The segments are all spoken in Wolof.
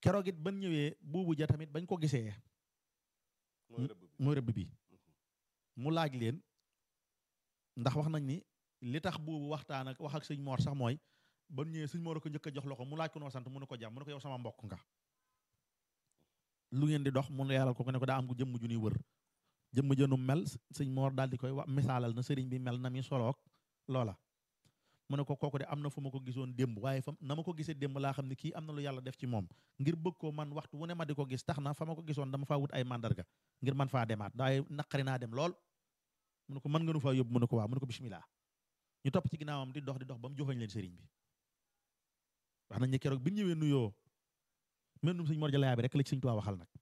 keroog it ban ñëwee buubu ja tamit bañ ko gisee mooy rëbb bi mooy rëbb bi mu laaj leen ndax wax nañ ni li tax buubu waxtaan ak wax ak sëñ Mor sax mooy ban ñëwee sëñ Mor a ko njëkk a jox loxo mu laaj ko noo sant mu ne ko jàmm mu ne ko yow sama mbokk nga lu ngeen di dox mu ne yàllal ko ko ne ko daa am ku jëmm ju ñuy wër jëmm jënu mel sëñ Mor daal di koy wax misaalal na sëriñ bi mel na mi soloog loola mu ne ko kooku de am na fu ma ko gisoon démb waaye fa na ma ko gisee démb laa xam ne kii am na lu yàlla def ci moom ngir bëgg ko man waxtu wu ne ma di ko gis tax na fa ma ko gisoon dama faa wut ay mandarga ngir man faa demaat waaye naqari naa dem lool mu ne ko mën nga nu faa yóbbu mu ne ko waaw mu ne ko bismillah ñu topp ci ginnaawam di dox di dox ba mu joxoñ leen sëriñ bi wax nañ ne keroog bi ñu ñëwee nuyoo mennum sëñ Mor Jalla bi rek la ci sëñ Tuubaa waxal nag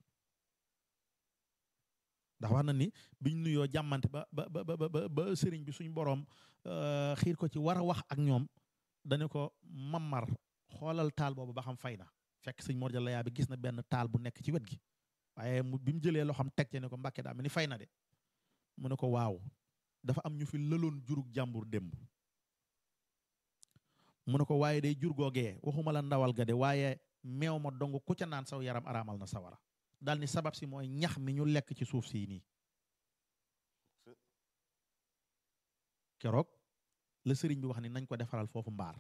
ndax wax na ni biñ nuyoo jàmmante ba ba ba ba ba sëriñ bi suñ boroom xiir ko ci war a wax ak ñoom dañu ko mamar xoolal taal boobu ba xam fay na fekk sëñ Mor Jalla bi gis na benn taal bu nekk ci wet gi waaye mu bi mu jëlee loo xam teg ci ne ko mbàkke daa mel ni fay na de mu ne ko waaw dafa am ñu fi lëloon jurug jàmbur démb mu ne ko waaye day jur googee waxuma la ndawal ga de waaye meew ma dong ku ca naan saw yaram araamal na sawara daal ni sabab si mooy ñax mi ñu lekk ci suuf sii nii keroog la sëriñ bi wax ni nañ ko defaral foofu mbaar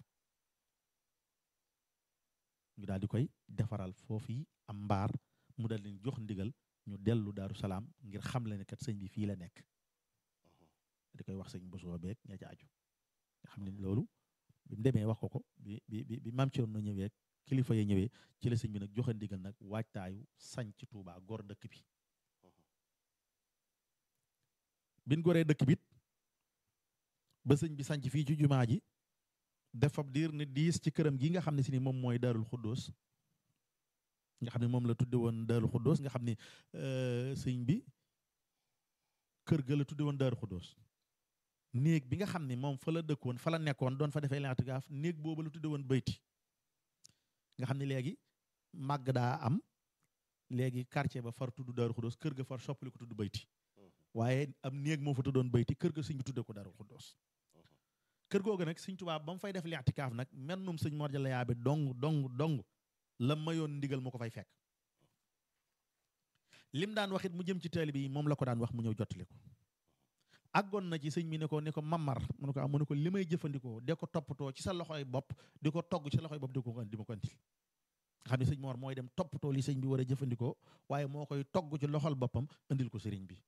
ñu daal di koy defaral foofu yi am mbaar mu dal leen jox ndigal ñu dellu daaru salaam ngir xam le ne kat sëñ bi fii la nekk di koy wax sëñ bosoo beeg ña ca aju nga xam ne loolu bi mu demee wax ko ko bi bi bi bi maam Thierno ñëwee kilifa ya ñëwee ci la sëñ bi nag joxe ndigal nag waajtaayu sañ ci Touba gor dëkk bi bin goree dëkk bit ba sëñ bi sañc fii ci jumaa ji def fab diir ne diis ci këram gi nga xam ne si ni moom mooy daarul xuddoos nga xam ne moom la tudde woon daarul xuddoos nga xam ne sëñ bi kër ga la tudde woon daarul xuddoos néeg bi nga xam ne moom fa la dëkkoon fa la nekkoon doon fa defee lentgaaf néeg boobu la tudde woon bayti nga xam ne léegi màgg daa am léegi quartier ba far tudd daarul xuddoos kër ga far soppali ko tudd bayti waaye am néeg moo fa tuddoon bayti kër ga sëñ bi tudde ko daarul xuddoos kër googu nag sëñ Tuubaa ba mu fay def li'tikaaf nag mennum sëñ Mor Jalla Yaabe dong dong dong la mayoon ndigal mu ko fay fekk lim daan wax it mu jëm ci taalibe yi moom la ko daan wax mu ñëw jottali ko àggoon na ci sëñ bi ne ko ne ko mamar mu ne ko am mu ne ko li may jëfandikoo de ko toppatoo ci sa loxoy bopp di ko togg ci sa loxoy bopp di ko di ma ko andil nga xam ne sëñ Mor mooy dem toppatoo li sëñ bi war a jëfandikoo waaye moo koy togg ci loxol boppam andil ko sëriñ bi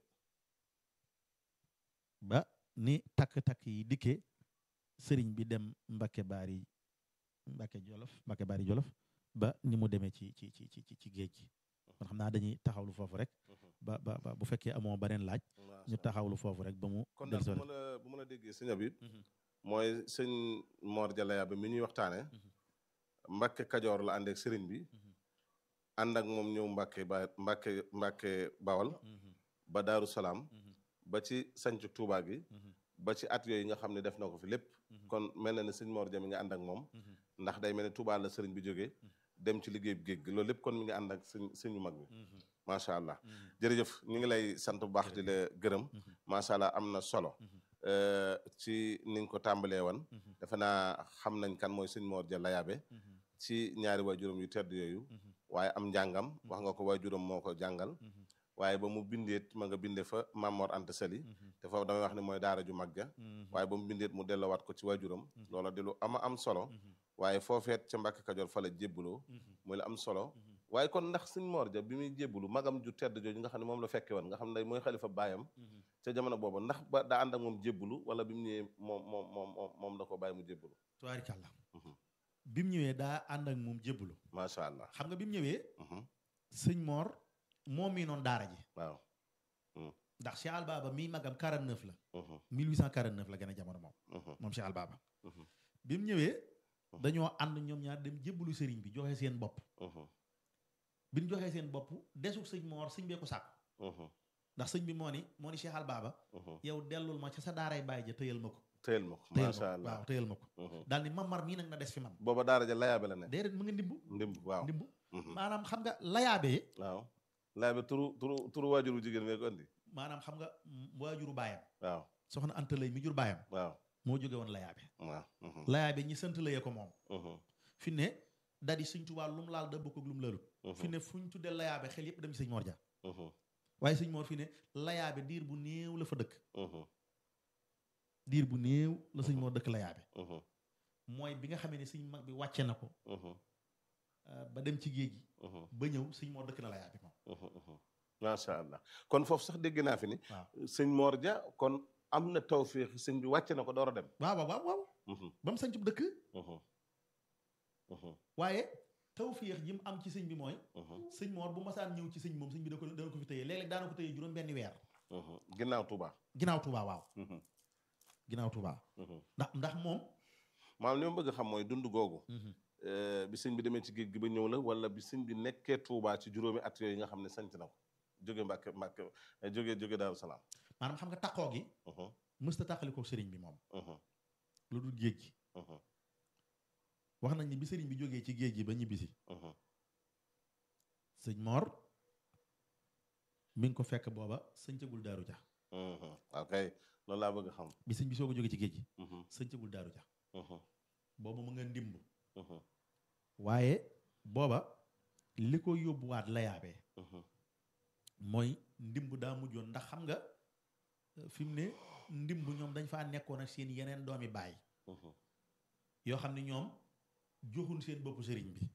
ba ni takk-takk yi dikkee sëriñ bi dem Mbakke Baari Mbakke Jolof Mbakke Baari Jolof ba ni mu demee ci ci ci ci ci géej gi kon xam naa dañuy taxawlu foofu rek ba ba ba bu fekkee amoo beneen laaj ñu taxawlu foofu rek ba mu kon daal bu ma la bu ma la déggee sëñ Habib mooy sëñ Mor Jalla Yaabe mi ñuy waxtaane Mbakke Kajoor la ànd ak sëriñ bi ànd ak moom ñëw Mbakke ba Mbakke Mbakke Bawal ba Daaru Salaam ba ci sanc Tuubaa gi ba ci at yooyu nga xam ne def na ko fi lépp kon mel na ne sëñ Mor Ja mi nga ànd ak moom ndax day mel ne Tuubaa la sëriñ bi jógee dem ci liggéey bi géej gi loolu lépp kon mi ngi ànd ak sëñ sëñu mag bi macha allah jërëjëf ñu ngi lay sant bu baax di la gërëm macha allah am na solo ci ni nga ko tàmbalee woon defe naa xam nañ kan mooy sëñ Mor Jalla Yaabe ci ñaari waajuram yu tedd yooyu waaye am njàngam wax nga ko waajuram moo ko jàngal waaye ba mu bindeet ma nga binde fa Mamor Anta Sali te foofu damay wax ne mooy daara ju mag ja waaye ba mu bindeet mu dellowaat ko ci waajuram loola di lu ama am solo waaye foofeet ca Mbàkke Kajoor fa la jébbuloo muy la am solo waaye kon ndax sëñ Mor Ja bi muy jébbulu magam ju tedd jooju nga xam ne moom la fekke woon nga xam ne mooy xalifa baayam ca jamono boobu ndax ba daa ànd ak moom jébbulu wala bi mu ñëwee moom moom moom moom da ko bàyyi mu jébbulu tubaarikàlla bi mu ñëwee daa ànd ak moom jébbulu macha allah xam nga bi mu ñëwee sëñ Mor moo mii noon daara ji waaw ndax Cheikh Al Baba mii magam 49 la 1849 la gën a jamono moom moom Cheikh Al Baba bi mu ñëwee dañoo ànd ñoom ñaar dem jébbalu sëriñ bi joxe seen bopp bi ñu joxee seen bopp desu sëñ Mor sëñ bee ko sàkku ndax sëñ bi moo ni moo ni Cheikh Al Baba yow dellul ma ca sa daaray bàyyi ja tëyal ma ko tëyal ma ko tëyal macha allah waaw tëyal ma ko daal ni mamar mii nag na des fi man booba daara ja layaabe la ne déedéet mu nga ndimbu ndimb waaw ndimbu maanaam xam nga layaabee waaw layaabe turu turu turu waajuru jigéen mee ko andi maanaam xam nga waajuru baayam waaw soxna Anta Lay mi jur baayam waaw moo jóge woon layaabe waaw layaabe ñi sant layee ko moom fi ne da di sëñ Tuubaa lu mu laal da bokk ak lu mu laalut fi ne fu ñu tuddee layaabe xel yépp dem ci sëñ Mor Ja waaye sëñ Mor fi ne layaabe diir bu néew la fa dëkk diir bu néew la sëñ Mor dëkk layaabe mooy bi nga xamee ne sëñ mag bi wàcce na ko ba dem ci géej gi ba ñëw sëñ Mor dëkk na layaabe moom macha allah kon foofu sax dégg naa fi ni waaw sëñ Mor Ja kon am na tawféex sëñ bi wàcce na ko door a dem waaw waaw waaw ba mu sañcub dëkk waaye tawféex ji mu am ci sëñ bi mooy sëñ Mor bu masaan ñëw ci sëñ moom sëñ bi da ko dana ko fi tëye léeg-léeg daana ko tëye juróom benn weer ginnaaw Touba ginnaaw Touba waaw ginnaaw Touba ndax ndax moom maanaam li ma bëgg a xam mooy dund googu bi sëñ bi demee ci géej gi ba ñëw la wala bi sëñ bi nekkee Touba ci juróomi at yooyu nga xam ne sanc na ko jóge Mbàkke Mbàkke jóge jóge Daaru Salaam maanaam xam nga taqoo gi mësta tàqalikoo sëriñ bi moom lu dul géej gi wax nañ ni bi sëriñ bi jógee ci géej gi ba ñibbisi sëñ Mor mi ngi ko fekk booba sëñcagul daaru ja ok loolu laa bëgg a xam bi sëñ bi soog a jógee ci géej gi sëñcagul daaru ja booba mu nga ndimb waaye booba li ko yóbbuwaat layaabee mooy ndimb daa mujjoon ndax xam nga fi mu ne ndimb ñoom dañ faa nekkoon ak seen yeneen doomi baay yoo xam ne ñoom joxuñ seen bopp sëriñ bi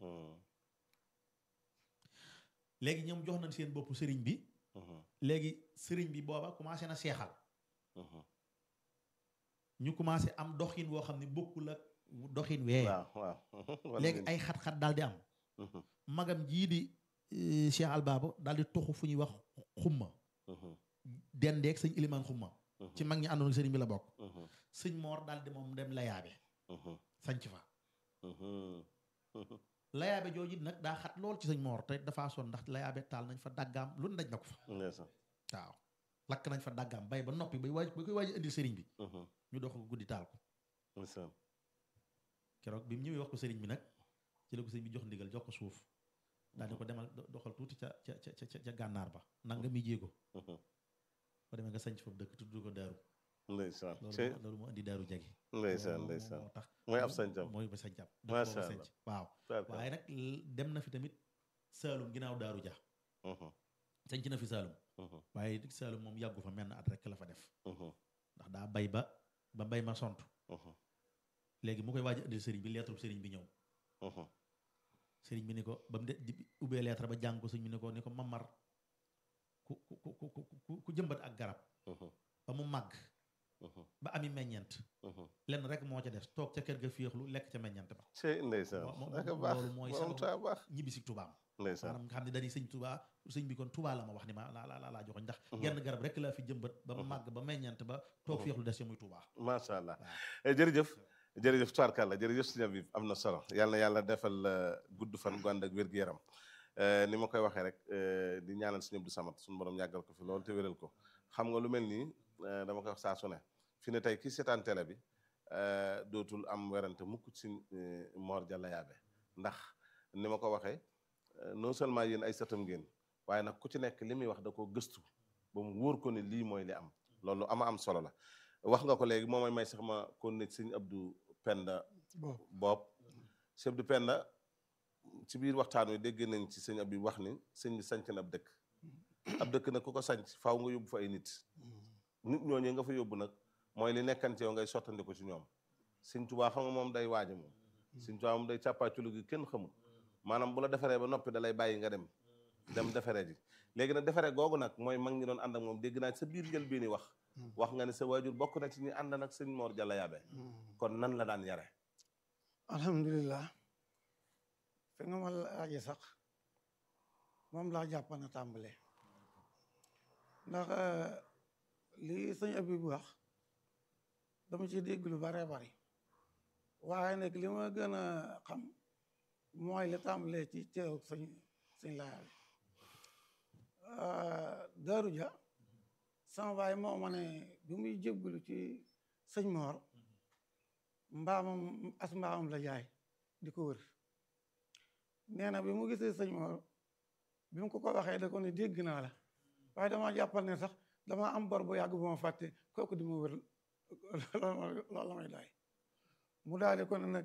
léegi ñoom jox nañ seen bopp sëriñ bi léegi sëriñ bi booba commencé na seexal ñu commencé am doxin woo xam ne bokkul ak doxin wee waaw waaw léegi ay xat-xat daal di am magam jii di Cheikh Albaabo daal di toxu fu ñuy wax xumma dendeeg sëñ ilimaan xumma ci mag ñi àndoon ak sëriñ bi la bokk sëñ moor daal di moom dem layaabe sanc fa layaabe jooju nag daa xat lool ci sëñ moor te dafaa son ndax layaabe taal nañ fa daggaam lu daj na ko fa waaw lakk nañ fa daggaam bay ba noppi bay waaj ba koy waaj indi sëriñ bi ñu dox ko guddi taal ko keroog bi mu ñëwee wax ko sëriñ bi nag ci la ko sëriñ bi jox ndigal jox ko suuf daal di ko demal doxal tuuti ca ca ca ca gànnaar ba nanga mi jéego ba demee nga sanc foofu dëkk tudd ko daaru ndeysaan loolu loolu moo indi daaru jagi ndeysaan ndeysaan moo tax mooy ab sañcam mooy ba sañcam macha sanc waaw allah waaye nag dem na fi tamit saalum ginnaaw daaru ja sanc na fi saalum waaye saalum moom yàggu fa menn at rek la fa def ndax daa bay ba ba bay ma sont léegi mu koy waaj indil sëriñ bi lettre sëriñ bi ñëw sëriñ bi ni ko ba mu de di ubbee lettre ba jàng ko sëriñ bi ni ko ni ko mamar ku ku ku ku ku jëmbat ak garab ba mu màgg ba ami meññeent lenn rek moo ca des toog ca kër ga féexlu lekk ca meññeent ba cey ndeysaan moom naka baax loolu mooy borom sababu taa baax ñibbi si tubaam ndeysaan maanaam nga xam ne dañuy sëñ tubaa sëñ bi kon tubaa la ma wax ni ma la la laa joxoñ ndax genn garab rek laa fi jëmbat ba mu màgg ba meññeent ba toog féexlu des ca muy tubaa macha allah waaw jërëjëf jërëjëf tubaarkàlla jërëjëf sëñ Habib am na solo yàlla na yàlla defal gudd fan gu ànd ak wér-gu-yaram ni ma koy waxee rek di ñaanal sëñ Abdou Samad suñu borom yàggal ko fi loolu te wéral ko xam nga lu mel nii dama koy wax saa su ne fi ne tey ki seetaan télé bi dootul am werante mukk ci Mor Dia Layaabe ndax ni ma ko waxee non seulement yéen ay sëtam ngeen waaye nag ku ci nekk li muy wax da ko gëstu ba mu wóor ko ne lii mooy li am loolu ama am solo la wax nga ko léegi moo may may sax ma kon ne sëñ Abdou Penda Bopp sëñ Abdou Penda ci biir waxtaan wi dégg nañ ci sëñ Abdou wax ni sëñ bi sanc na ab dëkk ab dëkk nag ku ko sanc faaw nga yóbbu fa ay nit nit ñooñu nga fa yóbbu nag mooy li nekkante yow ngay sottandi ko ci ñoom sëñ Tuubaa xam nga moom day waaja moom sëñ Tuubaa moom day càppaaculu gi kenn xamul maanaam bu la defaree ba noppi da lay bàyyi nga dem dem defaree ji léegi nag defaree googu nag mooy mag ñi doon ànd ak moom dégg naa sa biir njël bii ni wax wax nga ne sa waajur bokk na ci ñi ànd nag sëñ Mor Dia Layaabe kon nan la daan yare alhamdulilah fi nga ma laaje sax moom laa jàpp na tàmbale ndax lii sëñ Abib wax dama ci dégg lu bare bari waaye nag li ma gën a xam mooy li tàmbalee ci teew sëñ sëñ Layaabe Daaru Ja sama baay moo ma ne bi muy jébbalu ci sëñ Mor mbaamam as mbaamam la jaay di ko wër nee na bi mu gisee sëñ Mor bi mu ko ko waxee da ko ne dégg naa la waaye dama jàppal ne sax dama am bor bu yàgg bu ma fàtte kooku di ma wër loolu la may doy mu daal di ko ne nag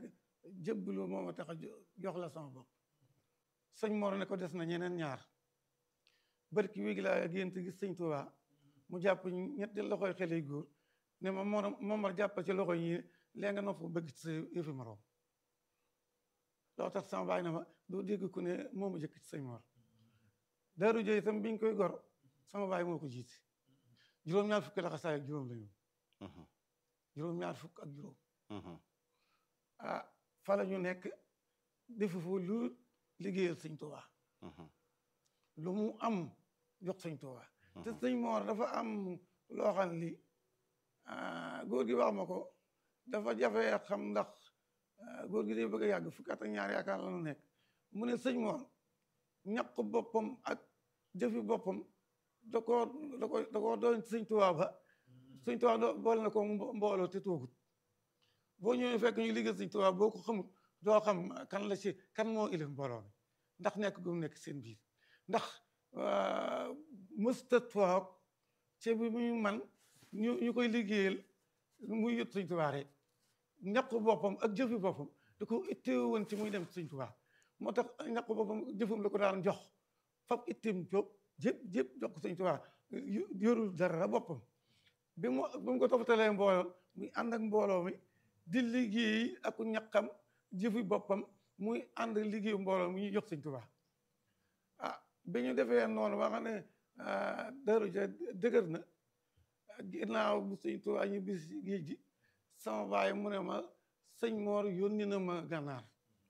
jébbalu moo ma tax a jox la sama bopp sëñ Mor ne ko des na ñeneen ñaar barki wéegi laa gént gis sëñ Tuubaa mu jàpp ñetti loxoy xale yu góor ne ma Mor Momar jàppal ci loxo yi lee nga nopp bëgg ci sa yëfi moroom loo tax sama baay na ma doo dégg ku ne moo ma jëkk ci sëñ Mor daaru jëy itam biñ koy gor sama baay moo ko jiite juróom-ñaar fukki la xasaay ak juróom la ñu juróom-ñaar fukk ak juróom ah fa la ñu nekk defu fu lu liggéeyal sëñ Tuubaa lu mu am jox sëñ Tuubaa te sëñ Mor dafa am loo xam li góor gi wax ma ko dafa jafe xam ndax góor gi day bëgg a yàgg fukki at ak ñaar yaakaar la nu nekk mu ne sëñ Mor ñaq boppam ak jëfi boppam da koo da ko da koo doon sëñ Tuubaa ba sëñ Tuubaa doo boole na ko mbooloo te toogut boo ñëwee fekk ñu liggéey sëñ Tuubaa boo ko xamul doo xam kan la ci kan moo ilif mbooloo mi ndax nekk gu mu nekk seen biir ndax mësta toog ci bi muy man ñu ñu koy liggéeyal muy yët sëñ Tuubaa rek ñaqu boppam ak jëfi boppam da ko itteewu woon ci muy dem sëñ Tuubaa moo tax ñaqu boppam jëfam la ko daan jox fab itteem jóg jëpp jëpp jox ko sëñ Tuubaa yorul dara boppam bi mu bi mu ko toppatalee mbooloo muy ànd ak mbooloo mi di liggéey ak ñaqam jëfi boppam muy ànd liggéeyu mbooloo mi ñu jox sëñ Tuubaa ah bi ñu defee noonu ba xam ne daru ja dëgër na ginnaaw bu sëñ Tuubaa ñu bis géej gi sama baay mu ne ma sëñ Mor yónni na ma gànnaar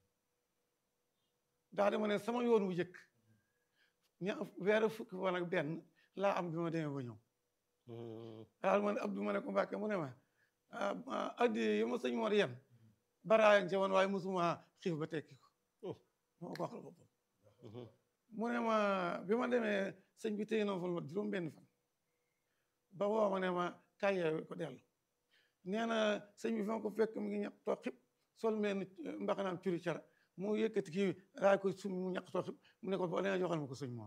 daa di ma ne sama yoon wu jëkk ña weeru fukki fan ak benn laa am bi ma demee ba ñëw daal ma ne Abdou ma ne ko Mbàkke mu ne ma addi yi ma sëñ Mor yen baraayan ca woon waaye mosuma xiif ba tekki ko moo ko waxal boppam mu ne ma bi ma demee sëñ bi téye na fa lu juróom benn fan ba woo ma ne ma kaay yeewi ko dellu nee na sëñ bi fa ma ko fekk mu ngi ñaq too xib sol meen mbaxanaam curi cara mu yëkkati kii raay ko sumi mu ñaq too xib mu ne ko boo leen joxal ma ko sëñ Mor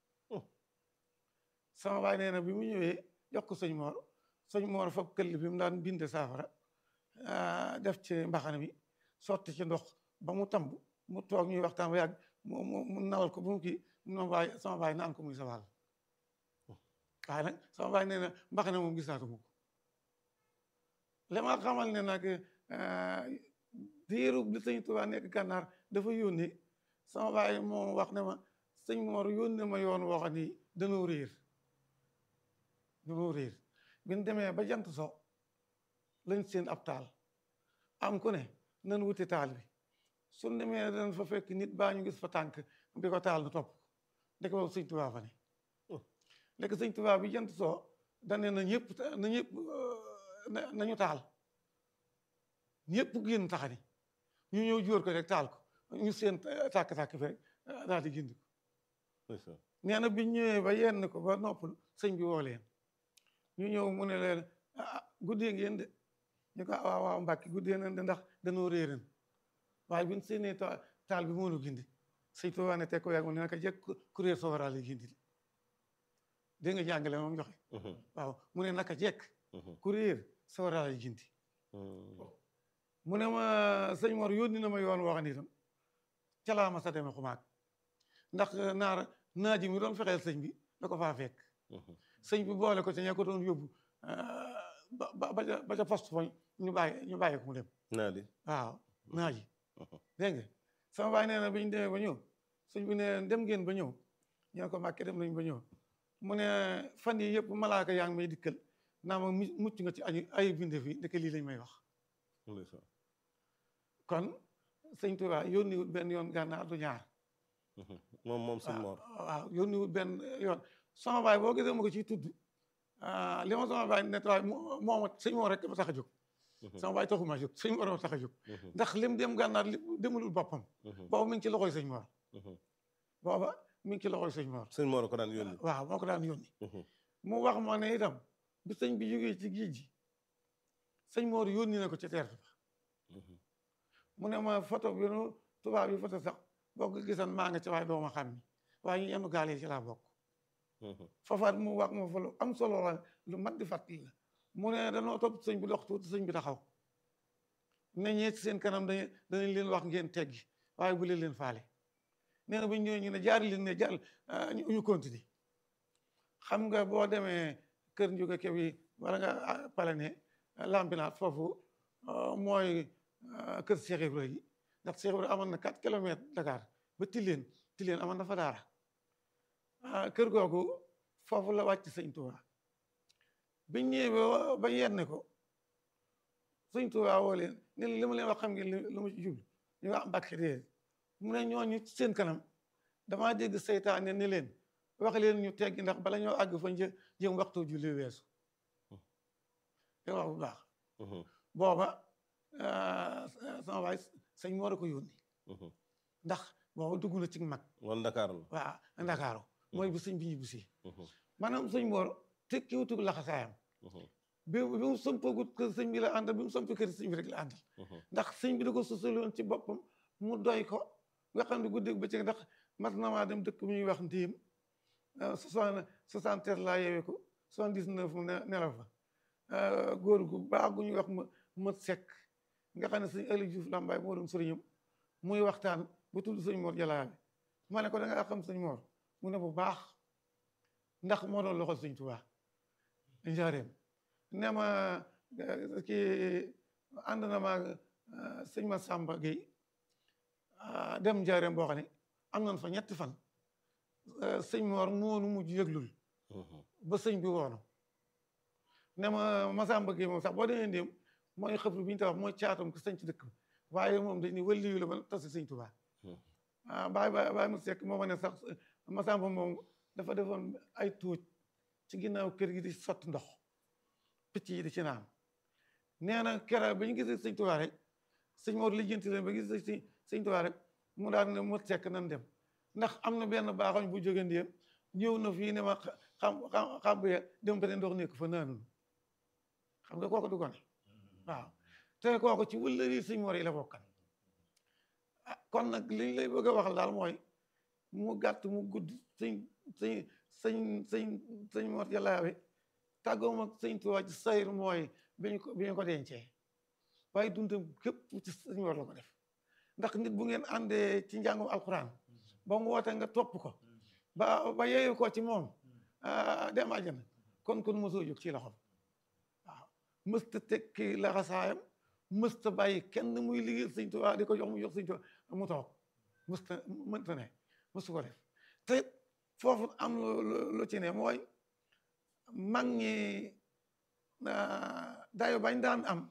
sama baay nee na bi mu ñëwee jox ko sëñ Mor sëñ Mor fab këll bi mu daan binde saafara def ci mbaxana mi sotti ci ndox ba mu tamb mu toog ñuy waxtaan ba yàgg mu mu nawal ko ba mu kii mu baay sama baay naan ko muy sa wàll waaye nag sama baay nee na mbaxana moom gisaatu mu ko li ma xamal ne nag diiru bi sëñ Tuubaa nekk gànnaar dafa yónni sama baay moom wax ne ma sëñ Mor yónni ma yoon woo xam ni danoo réer danoo réer bi ñu demee ba jant so lañ seen ab taal am ku ne nan wuti taal bi suñ demee dañ fa fekk nit baa ñu gis fa tànk bi ko taal na topp ndek boobu sëñ Tuubaa fa ne léegi sëñ Tuubaa bi jant soo dane na ñëpp na ñëpp nañu taal ñëpp génn taxani ñu ñëw jóor ko rek taal ko ñu seen tàkk-tàkk fi rek daal di gindi ko nee na biñ ñëwee ba yenn ko ba noppal sëñ bi woo leen ñu ñëw mu ne leen ah guddee ngeen de ñu ko waaw waaw mbàkki guddee nañ de ndax danoo réeran waaye biñ seenee taal bi moonu gindi sëñ Tuubaa ne teg ko yàgg mu ne naka jekk kuréel sowara lay gindi de dégg nga jàngale moom joxe waaw mu ne naka jekk kuréel sowara lay gindi mu ne ma sëñ Mor yónni na ma yoon woo xam ne itam ca laa ma sa demee xumaag ndax naar naaji mi doon fexeel sëñ bi da ko faa fekk sëñ bi boole ko ca ña ko doon yóbbu ba ba ba ca poste foñ ñu bàyyi ñu bàyyi ko mu dem naa di waaw naaji dégg nga sama baay nee na bi ñu demee ba ñëw sëñ bi ne dem ngeen ba ñëw ñu ne ko Mbàkke dem nañ ba ñëw mu ne fan yi yëpp malaaka yaa ngi may dikkal naa ma mucc nga ci ay ay binde fi ndeke lii lañ may wax kon sëñ Tuubaa yónniwut benn yoon gànnaar du ñaar moom moom sëñ Mor waaw yónniwut benn yoon sama baay boo gisee ma ko ciy tudd li ma sama baay net waay mooma sëñ Mor rek ma tax a jóg sama baay taxuma jóg sëñ Mor ma tax a jóg ndax lim dem gànnaar li demulul boppam booba mi ngi ci loxoy sëñ Mor booba mi ngi ci loxoy sëñ Mor sëñ Mor ko daan yónni waaw moo ko daan yónni mu wax ma ne itam bi sëñ bi jógee ci géej gi sëñ Mor yónni na ko ci teer ba mu ne ma photo bi nu tubaab yi photo sax boo ko gisan maa nga ci waaye doo ma xam ni waaye ñu yenn gaal yi ci laa bokk foofaat mu wax ma fa lu am solo la lu mat di fàttali la mu ne danoo topp sëñ bi dox tuuti sëñ bi taxaw ne ñee ci seen kanam dañ danañ leen wax ngeen teggi waaye bu leen leen faale nee na bu ñu ñëwee ñu ne jaar leen ne jaar ñu ñu continuer xam nga boo demee kër njuga ke bi wala nga palane lampinaat foofu mooy kër Cheikh Ibra yi ndax Cheikh Ibra amoon na 4 kilomètres Dakar ba Tilène Tilène amoon na fa daara kër googu foofu la wàcc sëñ Tuubaa biñ ñëwee ba yenn ko sëñ Tuubaa woo leen ne li ma leen wax xam ngeen lu ma ci jublu ñu wax Mbàkke dee mu ne ñooñu ci seen kanam damaa dégg seytaane ne leen wax leen ñu teggi ndax bala ñoo àgg fa një jëm waxtu julli weesu te wax bu baax booba sama waay sëñ moo ko yónni ndax booba dugg na ci mag wala Ndakaaru la waaw Ndakaaru mooy bu sëñ bi ñu busi maanaam sëñ moor tekki wutug laxasaayam bi bi mu sampagut kër sëñ bi la àndal bi mu samp kër sëñ bi rek la àndal ndax sëñ bi da ko sosaloon ci boppam mu doy ko nga xam ne guddeeg bëccëg ndax mat na maa dem dëkk bu ñuy wax ndiim soixante soixante treize laa yeewee ko soixante dix neuf mu nelaw fa góor gu baax gu ñuy wax ma mët sekk nga xam ne sëñ Aliou Diouf Lambaay moo doon sëriñam muy waxtaan ba tudd sëñ Mor Jalaabe ma ne ko da nga xam sëñ Mor mu ne bu baax ndax moo doon loxol sëñ Tuubaa njaareem ne ma kii ànd na ma sëñ ma Samba Gueye dem njaareem boo xam ne am nañ fa ñetti fan sëñ Mor moonu mujj yëglul ba sëñ bi woonu ne ma Masamba Gueye moom sax boo demee ndéem mooy xëfru bi ñu tax mooy caatam ko sëñ ci dëkk waaye moom dañ ni wëlliyu la ba tasi sëñ Tuubaa ah baay baay baay mu sekk moo ma ne sax Masamba moom dafa defoon ay tuuj ci ginnaaw kër gi di sotti ndox picc yi di ci naan nee na keroog ba ñu gisee sëñ Tuubaa rek sëñ Mor lijjanti leen ba gis sëñ Tuubaa rek mu daal ne mu sekk nan dem ndax am na benn baaxoñ bu jóge ndéem ñëw na fii ne ma xam xam xam bu dem ba ndox nekk fa naanul xam nga kooku du ko ne waaw te kooku ci wëllëri sëñ Mor yi la bokkan ah kon nag liñ lay bëgg a waxal daal mooy mu gàtt mu gudd sëñ sëñ sëñ sëñ sëñ Mor Jalaabe tàggoom ak sëñ Tuubaa ci sayr mooy bi ñu ko bi ñu ko dencee waaye dundam képp ci sëñ Mor la ko def ndax nit bu ngeen àndee ci njàngum alquran ba mu woote nga topp ko ba ba yeeyu ko ci moom dem àjjana kon kon mosoo jóg ci loxom waaw mësta tekki laxasaayam mësta bàyyi kenn muy liggéey sëñ Tuubaa di ko jox mu jox sëñ Tuubaa mu toog mësta mënta ne mësu ko def te foofu am lu ci ne mooy mag ñi dayo bañ daan am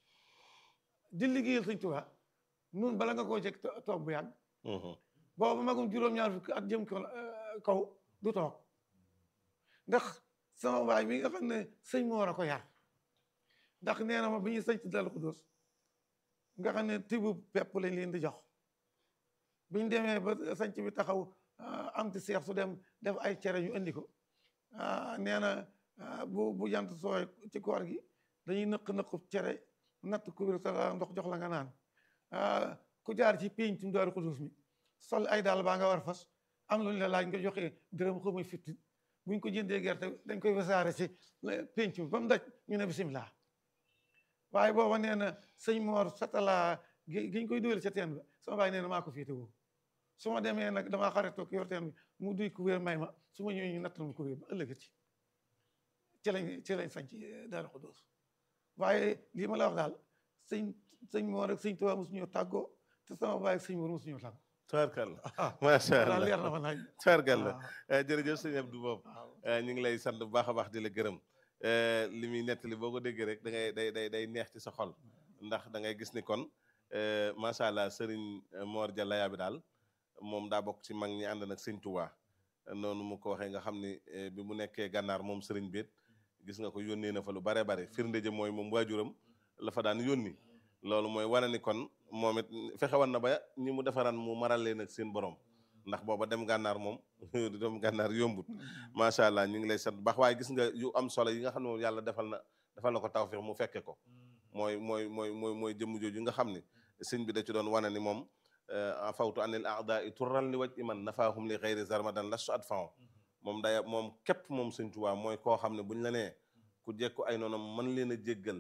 di liggéeyal sëñ Tuubaa nun bala nga koo jeg toog bu yàgg boobu magum juróom-ñaar fukki at jëm kaw du toog ndax sama baay mi nga xam ne sëñ Moor a ko yar ndax nee na ma bi ñuy sëñ ci Daaru Xudoos nga xam ne tibu pepp lañ leen di jox biñ demee ba sanc bi taxaw am ti seex su dem def ay cere ñu indi ko nee na bu bu jant sooy ci koor gi dañuy nëq nëqu cere natt kubir sa ndox jox la nga naan ku jaar ci péncum Daaru Xudoos mi sol ay daal baa nga war fas am lu ñu la laaj nga joxe dërëm xaw ma fitti buñ ko jëndee gerte dañ koy wasaare ci pénc bi ba mu daj ñu ne bisimilah waaye booba nee na sëñ Moor satala gi giñ koy dugal ca teen ba sama baay nee na maa ko féete woo su ma demee nag damaa xaritoog yor teen bi mu duy ku wér may ma su ma ñëwee ñu nattal ma ku wér ba ëllëgati ci lañ ci lañ sañ ci Daaru Xudoos waaye lii ma la wax daal sëñ sëñ Moor ak sëñ Tuubaa mosuñu tàggoo te sama baay ak sëñ Moor mosuñu tàggoo tubaarkàlla macha allah leer na ma naaj tubaarkàlla jërëjëf sëñ Abdou Bob ñu ngi lay sant bu baax a baax di la gërëm li muy nettali boo ko déggee rek da ngay day day day neex ci sa xol ndax da ngay gis ni kon macha allah sëriñ Mor Jalla bi daal moom daa bokk ci mag ñi ànd nag sëñ Tuubaa noonu mu ko waxee nga xam ni bi mu nekkee gànnaar moom sëriñ béet gis nga ko yónnee na fa lu bare bare firnde ja mooy moom waajuram la fa daan yónni loolu mooy wane ni kon moom it fexe woon na ba ñi mu defaraan mu maral leen ak seen borom ndax booba dem gànnaar moom dem gànnaar yombut macha allah ñu ngi lay sant baax waaye gis nga yu am solo yi nga xam ne moom yàlla defal na defal na ko tawfeex mu fekke ko mooy mooy mooy mooy mooy jëmm jooju nga xam ni sëñ bi da ci doon wane ni moom fawtu anil aadai turral li waj iman nafaahum li xeyri zarmadan lastu at fao moom day moom képp moom sëñ Tuubaa mooy koo xam ne buñ la nee ku jekku ay noonam mën leen a jéggal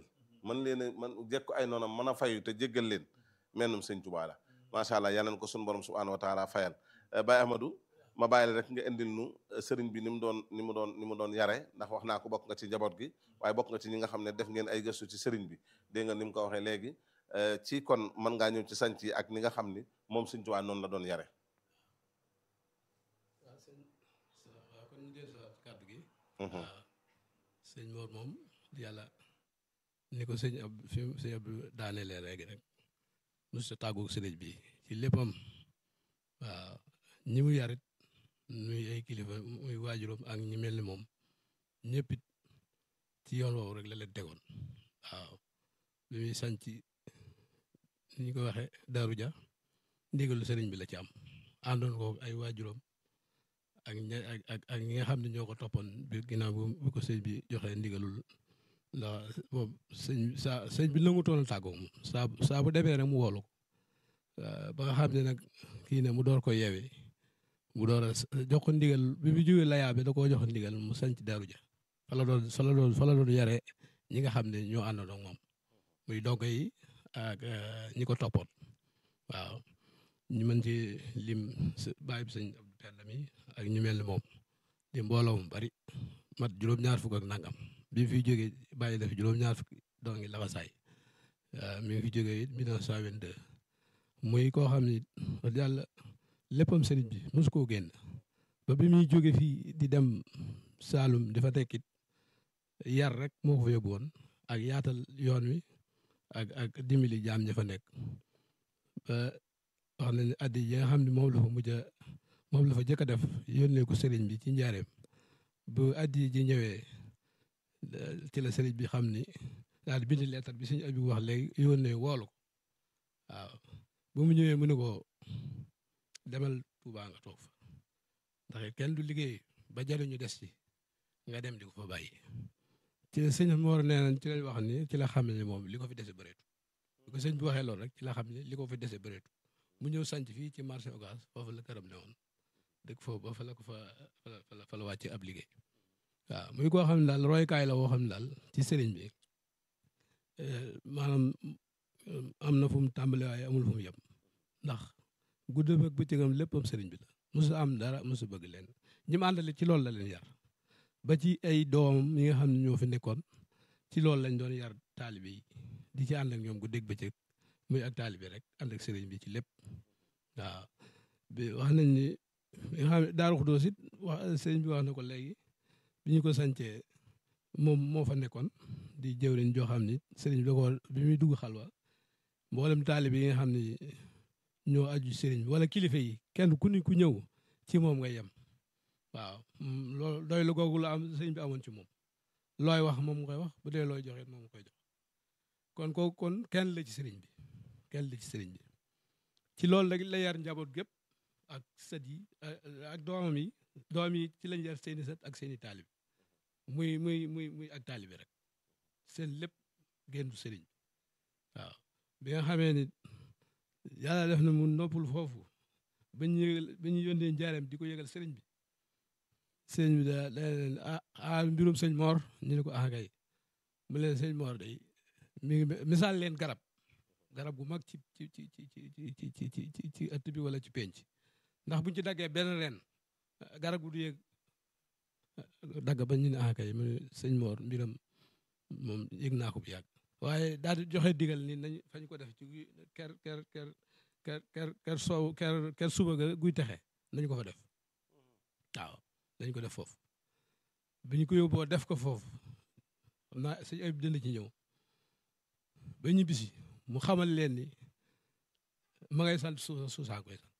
man leen a man jekku ay noonam mën a fayu te jéggal leen mennum sëñ Tuubaa la macha allah yal nañu ko suñu borom subhanahu wa taala fayal Baye Ahmadou ma bàyyi la rek nga indil nu sëriñ bi ni mu doon ni mu doon ni mu doon yare ndax wax naa ko bokk nga ci njaboot gi waaye bokk nga ci ñi nga xam ne def ngeen ay gëstu ci sëriñ bi dégg nga ni mu ko waxee léegi ci kon mën ngaa ñëw ci sanc yi ak ni nga xam ni moom sëñ Tuubaa noonu la doon yare waaw sëñ waaw kon ñu del si kàddu gi waaw sëñ Mor moom yàlla ni ko sëñ ab fi sëñ ab daanelee léegi rek mos sa tàggu sëriñ bi ci léppam waaw ñi mu yarit muy ay kilifa muy waajuram ak ñi mel ni moom ñëpp it ci yoon woowu rek la leen tegoon waaw bi muy sanc ni ñu ko waxee Daaru Ja ndigalu sëriñ bi la ci am àndoon ko ay waajuram ak ña ak ak ak ñi nga xam ne ñoo ko toppoon bi ginnaaw bu ko sëñ bi joxee ndigalul ndax moom sëñ saa sëñ bi nangutoon a tàggoo moom saa saa bu demee rek mu woolu ko ba nga xam ne nag kii ne mu door ko yeewee mu door a jox ko ndigal bi bi jógee layaa bi da koo jox ndigal mu sanc Daaru Ja fa la doon fa la doon fa la doon yare ñi nga xam ne ñoo àndoon ak moom muy dongo yi ak ñi ko toppoon waaw ñu mën ci lim bàyyi bi sëñ Abdou Penda mi ak ñu mel ni moom di mbooloo mu bari mat juróom-ñaar fukk ak nangam bi mu fi jógee bàyyi def juróom-ñaar fukk doo ngi laxasaay mi ngi fi jógee it 1922 muy koo xam ni wax yàlla léppam sëriñ bi mosu koo génn ba bi muy jóge fii di dem Saalum dafa tekkit yar rek moo ko fa yóbbu woon ak yaatal yoon wi ak ak dimbali jaam ña fa nekk ba wax na ne addi yi nga xam ne moom la fa mujj a moom la fa jëkk a def yónnee ko sëriñ bi ci njaareem bu addi ji ñëwee ci la sëriñ bi xam ni daal di bind leetar bi suñu abi wax léegi yónnee woolu ko waaw bu mu ñëwee mu ne ko demal Tuubaa nga toog fa ndax kenn du liggéey ba jariñu des ci nga dem di ko fa bàyyi ci la sëñ Mor nee nañ ci lañ wax ni ci la xam ne moom li ko fi dese bëreetu li ko sëñ bi waxee loolu rek ci la xam ne li ko fi dese bëreetu mu ñëw sanc fii ci marché Ocass foofu la këram ne woon dëkk foofu ba fa la ko fa fa la fa la wàcce ab liggéey waaw muy koo xam ne daal roykaay la woo xam ne daal ci sëriñ bi maanaam am na fu mu tàmbale waaye amul fu mu yem ndax guddeem ak bëccëgam léppam sëriñ bi la mosu am dara mosu bëgg leen ñi mu àndale ci loolu la leen yar ba ci ay doomam yi nga xam ne ñoo fi nekkoon ci loolu lañ doon yar taalibe yi di ci ànd ak ñoom guddeeg bëccëg muy ak taalibe rek ànd ak sëriñ bi ci lépp waaw bi wax nañ ni nga xam ne Daaru Xuddoos it wax sëriñ bi wax na ko léegi bi ñu ko sancee moom moo fa nekkoon di jëwriñ joo xam ni sëriñ bi da ko bi muy dugg xalwa mboolem taalibe yi nga xam ni ñoo aju sëriñ bi wala kilifa yi kenn ku ni ku ñëw ci moom nga yem waaw loolu doy lu googu la am sëriñ bi amoon ci moom looy wax moom nga koy wax bu dee looy joxe moom nga koy jox kon ko kon kenn la ci sëriñ bi kenn la ci sëriñ bi ci loolu rek la yar njaboot gépp ak sët yi ak doomam yi doom yi ci lañ yar seeni sët ak seeni taalib muy muy muy muy ak taalibi rek seen lépp géndu sëriñ bi waaw bi nga xamee ni yàlla def na mu noppul foofu ba ñu yëgal ba ñu yónnee njaareem di ko yëgal sëriñ bi sëriñ bi da da leen ah ah mbirum sëñ Mor ñu ne ko ah kay mu leen sëñ Mor day mi ngi misaal leen garab garab gu mag ci ci ci ci ci ci ci ci ci ci ëtt bi wala ci penc ndax buñ ci daggee benn ren garab gu du yëg dagg ba ñu ne ah kay mu sëñ Mor mbiram moom yëg naa ko bu yàgg waaye daal di joxe digal ni nañ fañ ko def ci ker ker ker ker ker ker soow ker ker suba ga guy texe nañ ko fa def waaw nañ ko def foofu bi ñu ko yóbboo def ko foofu xam naa sëñ ay dënd ci ñëw ba ñu bisi mu xamal leen ni ma ngay sant suusa suusaa koy sant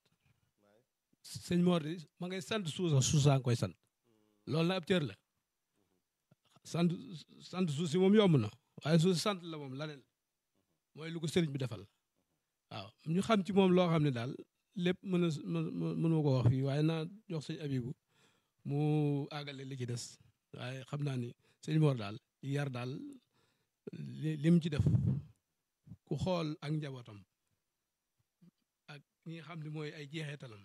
sëñ Mor di ma ngay sant suusa suusaa koy sant loolu na ab cër la sant sant suuf si moom yomb na waaye suuf si sant la moom laneen mooy lu ko sëriñ bi defal waaw ñu xam ci moom loo xam ne daal lépp mën a mënuma ko wax fii waaye naa jox sëñ abibu mu àggale li ci des waaye xam naa ni sëñ Mor daal yar daal li lim ci def ku xool ak njabootam ak ñi nga xam ne mooy ay jeexeetalam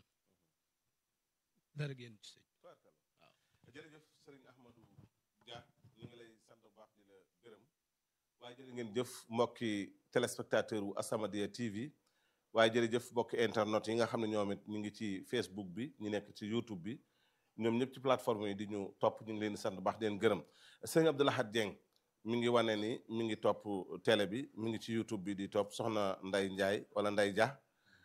dara génn ci sëñ jërëjëf sëriñ Ahmadou Dia ñu ngi lay sant bu baax di la gërëm waaye jërë ngeen jëf mbokki téléspectateur wu As-Samadiyya TV waaye jërëjëf mbokki internet yi nga xam ne ñoom it ñu ngi ci Facebook bi ñu nekk ci YouTube bi ñoom ñëpp ci plateforme yi di ñu topp ñu ngi leen di sant baax di leen gërëm sëñ Abdou Lahad Dieng mi ngi wane ni mi ngi topp télé bi mi ngi ci YouTube bi di topp soxna Nday Ndiaye wala Nday Dia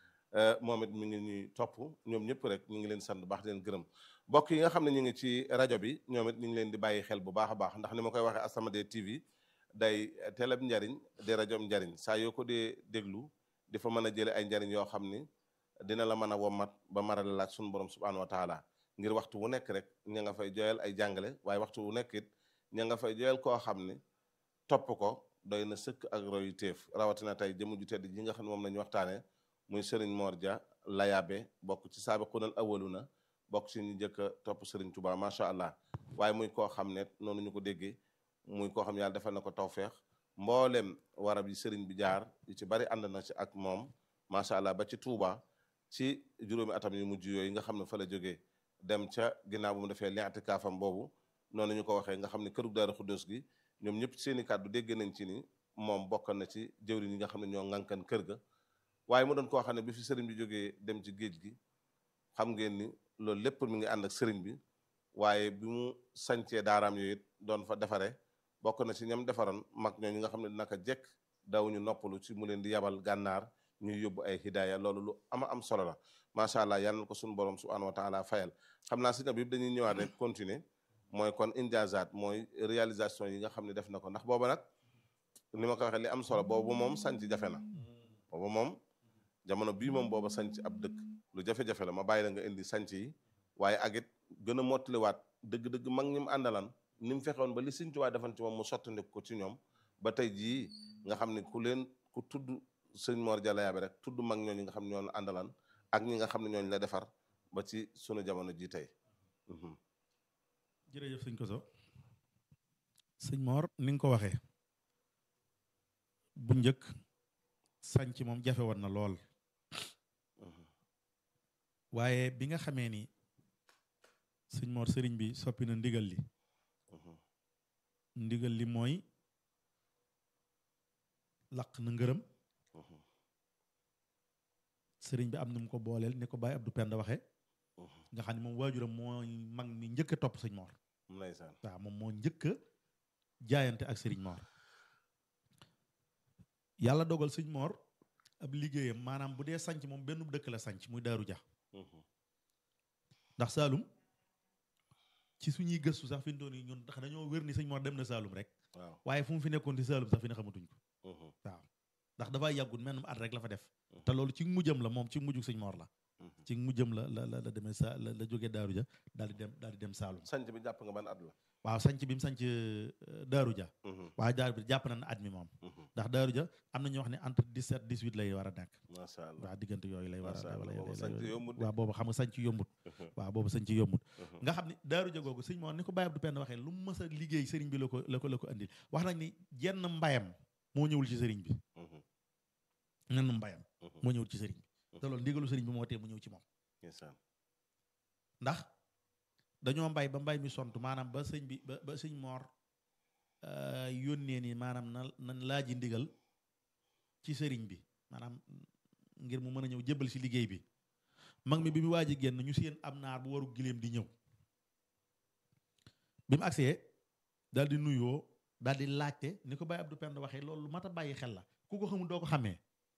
moom it mi ngi ñuy topp ñoom ñëpp rek ñu ngi leen sant baax di leen gërëm mbokk yi nga xam ne ñu ngi ci rajo bi ñoom it ñu ngi leen di bàyyi xel bu baax a baax ndax ni ma koy waxee As-Samadiyya TV day télé bi njariñ di rajo njariñ saa yoo ko dee déglu di fa mën a jële ay njariñ yoo xam ni dina la mën a wommat ba marale laaj suñu borom subhanahu wa taala ngir waxtu wu nekk rek ña nga fay joyal ay jàngale waaye waxtu wu nekk it ña nga fay joyal koo xam ni topp ko doy na sëkk ak royu téef rawatina tey jëmu ju tedd ji nga xam ne moom la ñu waxtaane muy Serigne Mor Dia Layabe bokk ci saabiqunal awwaluna bokk ci ñu njëkk a topp Serigne Touba macha allah waaye muy koo xam ne noonu ñu ko déggee muy koo xam yàlla defal na ko tawfeex mboolem warab yi Serigne bi jaar yu ci bari ànd na ci ak moom macha allah ba ci Touba ci juróomi atam yu mujj yooyu nga xam ne fa la jógee dem ca ginnaaw bu mu defee li'tikaafam boobu noonu ñu ko waxee nga xam ne kërug Daaru Xuddoos gi ñoom ñëpp seen i kàddu dégg nañ ci ni moom bokk na ci jëwriñ yi nga xam ne ñoo ŋànkan kër ga waaye mu doon koo xam ne bi fi sëriñ bi jógee dem ci géej gi xam ngeen ni loolu lépp mi ngi ànd ak sëriñ bi waaye bi mu sancee daaraam yooyu it doon fa defare bokk na ci ñam defaroon mag ñooñu nga xam ne naka jekk dawuñu noppalu ci mu leen di yabal gànnaar ñuy yóbbu ay hidaaya loolu lu ama am solo la macha allah yal na ko suñu borom subhanahu wa taala fayal xam naa si na bi dañuy ñëwaat rek continuer mooy kon injazat mooy réalisation yi nga xam ne def na ko ndax booba nag ni ma ko waxee li am solo boobu moom sanc jafe na booba moom jamono bii moom booba sanc ab dëkk lu jafe-jafe la ma bàyyi la nga indi sanc yi waaye ak it gën a mottaliwaat dëgg-dëgg mag ñi mu àndalan ni mu fexewoon ba li Sëñ Tuubaa defan ci moom mu sottandiku ko ci ñoom ba tey jii nga xam ne ku leen ku tudd sëñ Mor Dia Layabe rek tudd mag ñooñu nga xam ne ñoo àndalan ak ñi nga xam ne ñooñu la defar ba ci sunu jamono ji tey jërëjëf sëñ Koso sëñ Mor ni nga ko waxee bu njëkk sànc moom jafe woon na lool waaye bi nga xamee ni sëñ Mor sëriñ bi soppi na ndigal li ndigal li mooy laq na ngërëm sëriñ bi am na mu ko booleel ni ko Baye Abdou Penda waxe nga xam ne moom waajuram mooy mag mi njëkk a topp sëñ Mor ndeysaan waaw moom moo njëkk a jaayante ak sëriñ Mor yàlla dogal sëñ Mor ab liggéeyam maanaam bu dee sanc moom benn dëkk la sanc muy Daaru Ja ndax Saalum ci suñuy gëstu sax fi mu toll nii ñun ndax dañoo wér ni sëñ Mor dem na Saalum rek waaw waaye fu mu fi nekkoon ci Saalum sax fi ne xamatuñ ko waaw ndax dafa yàggut menn at rek la fa def te loolu ci mujjam la moom ci mujjug sëñ Mor la ci mujjam la la la la demee sa la la jógee Daaru Ja daal di dem daal di dem Saalum sanc bi jàpp nga ban at la waaw sanc bi mu sanc Daaru Ja waaye Daaru bi jàpp na ne at mi moom ndax Daaru Ja am na ñoo wax ne entre 17 18 lay war a nekk macha allah waaw diggante yooyu lay war Macha a Allah, lay- boobu lay- sanc lay- yombut de. waaw boobu xam nga sanc yombut waaw boobu sanc yombut nga xam ni Daaru Ja googu sëñ Mor ni ko Baye Abdou Penda waxee lu mu mës a liggéey sëriñ bi la ko la ko la ko andil wax nañ ni jenn mbayam moo ñëwul ci sëriñ bi nenn mbayam moo ñëwul ci sëriñ bi te loolu ndigalu sëriñ bi moo tee mu ñëw ci moom ndeysaan ndax dañoo mbay ba mbay mi sont maanaam ba sëñ bi ba ba sëñ Mor euh, yónnee ni maanaam na nan laaji ndigal ci sëriñ bi maanaam ngir mu mën a ñëw jébbal si liggéey bi mag mi bi mu waaj a génn ñu seen am naar bu waru giléem di ñëw bi mu agsee daal di nuyoo daal di laajte ni ko Baye Abdou Penda waxee loolu lu mat a bàyyi xel la ku ko xamul doo ko xamee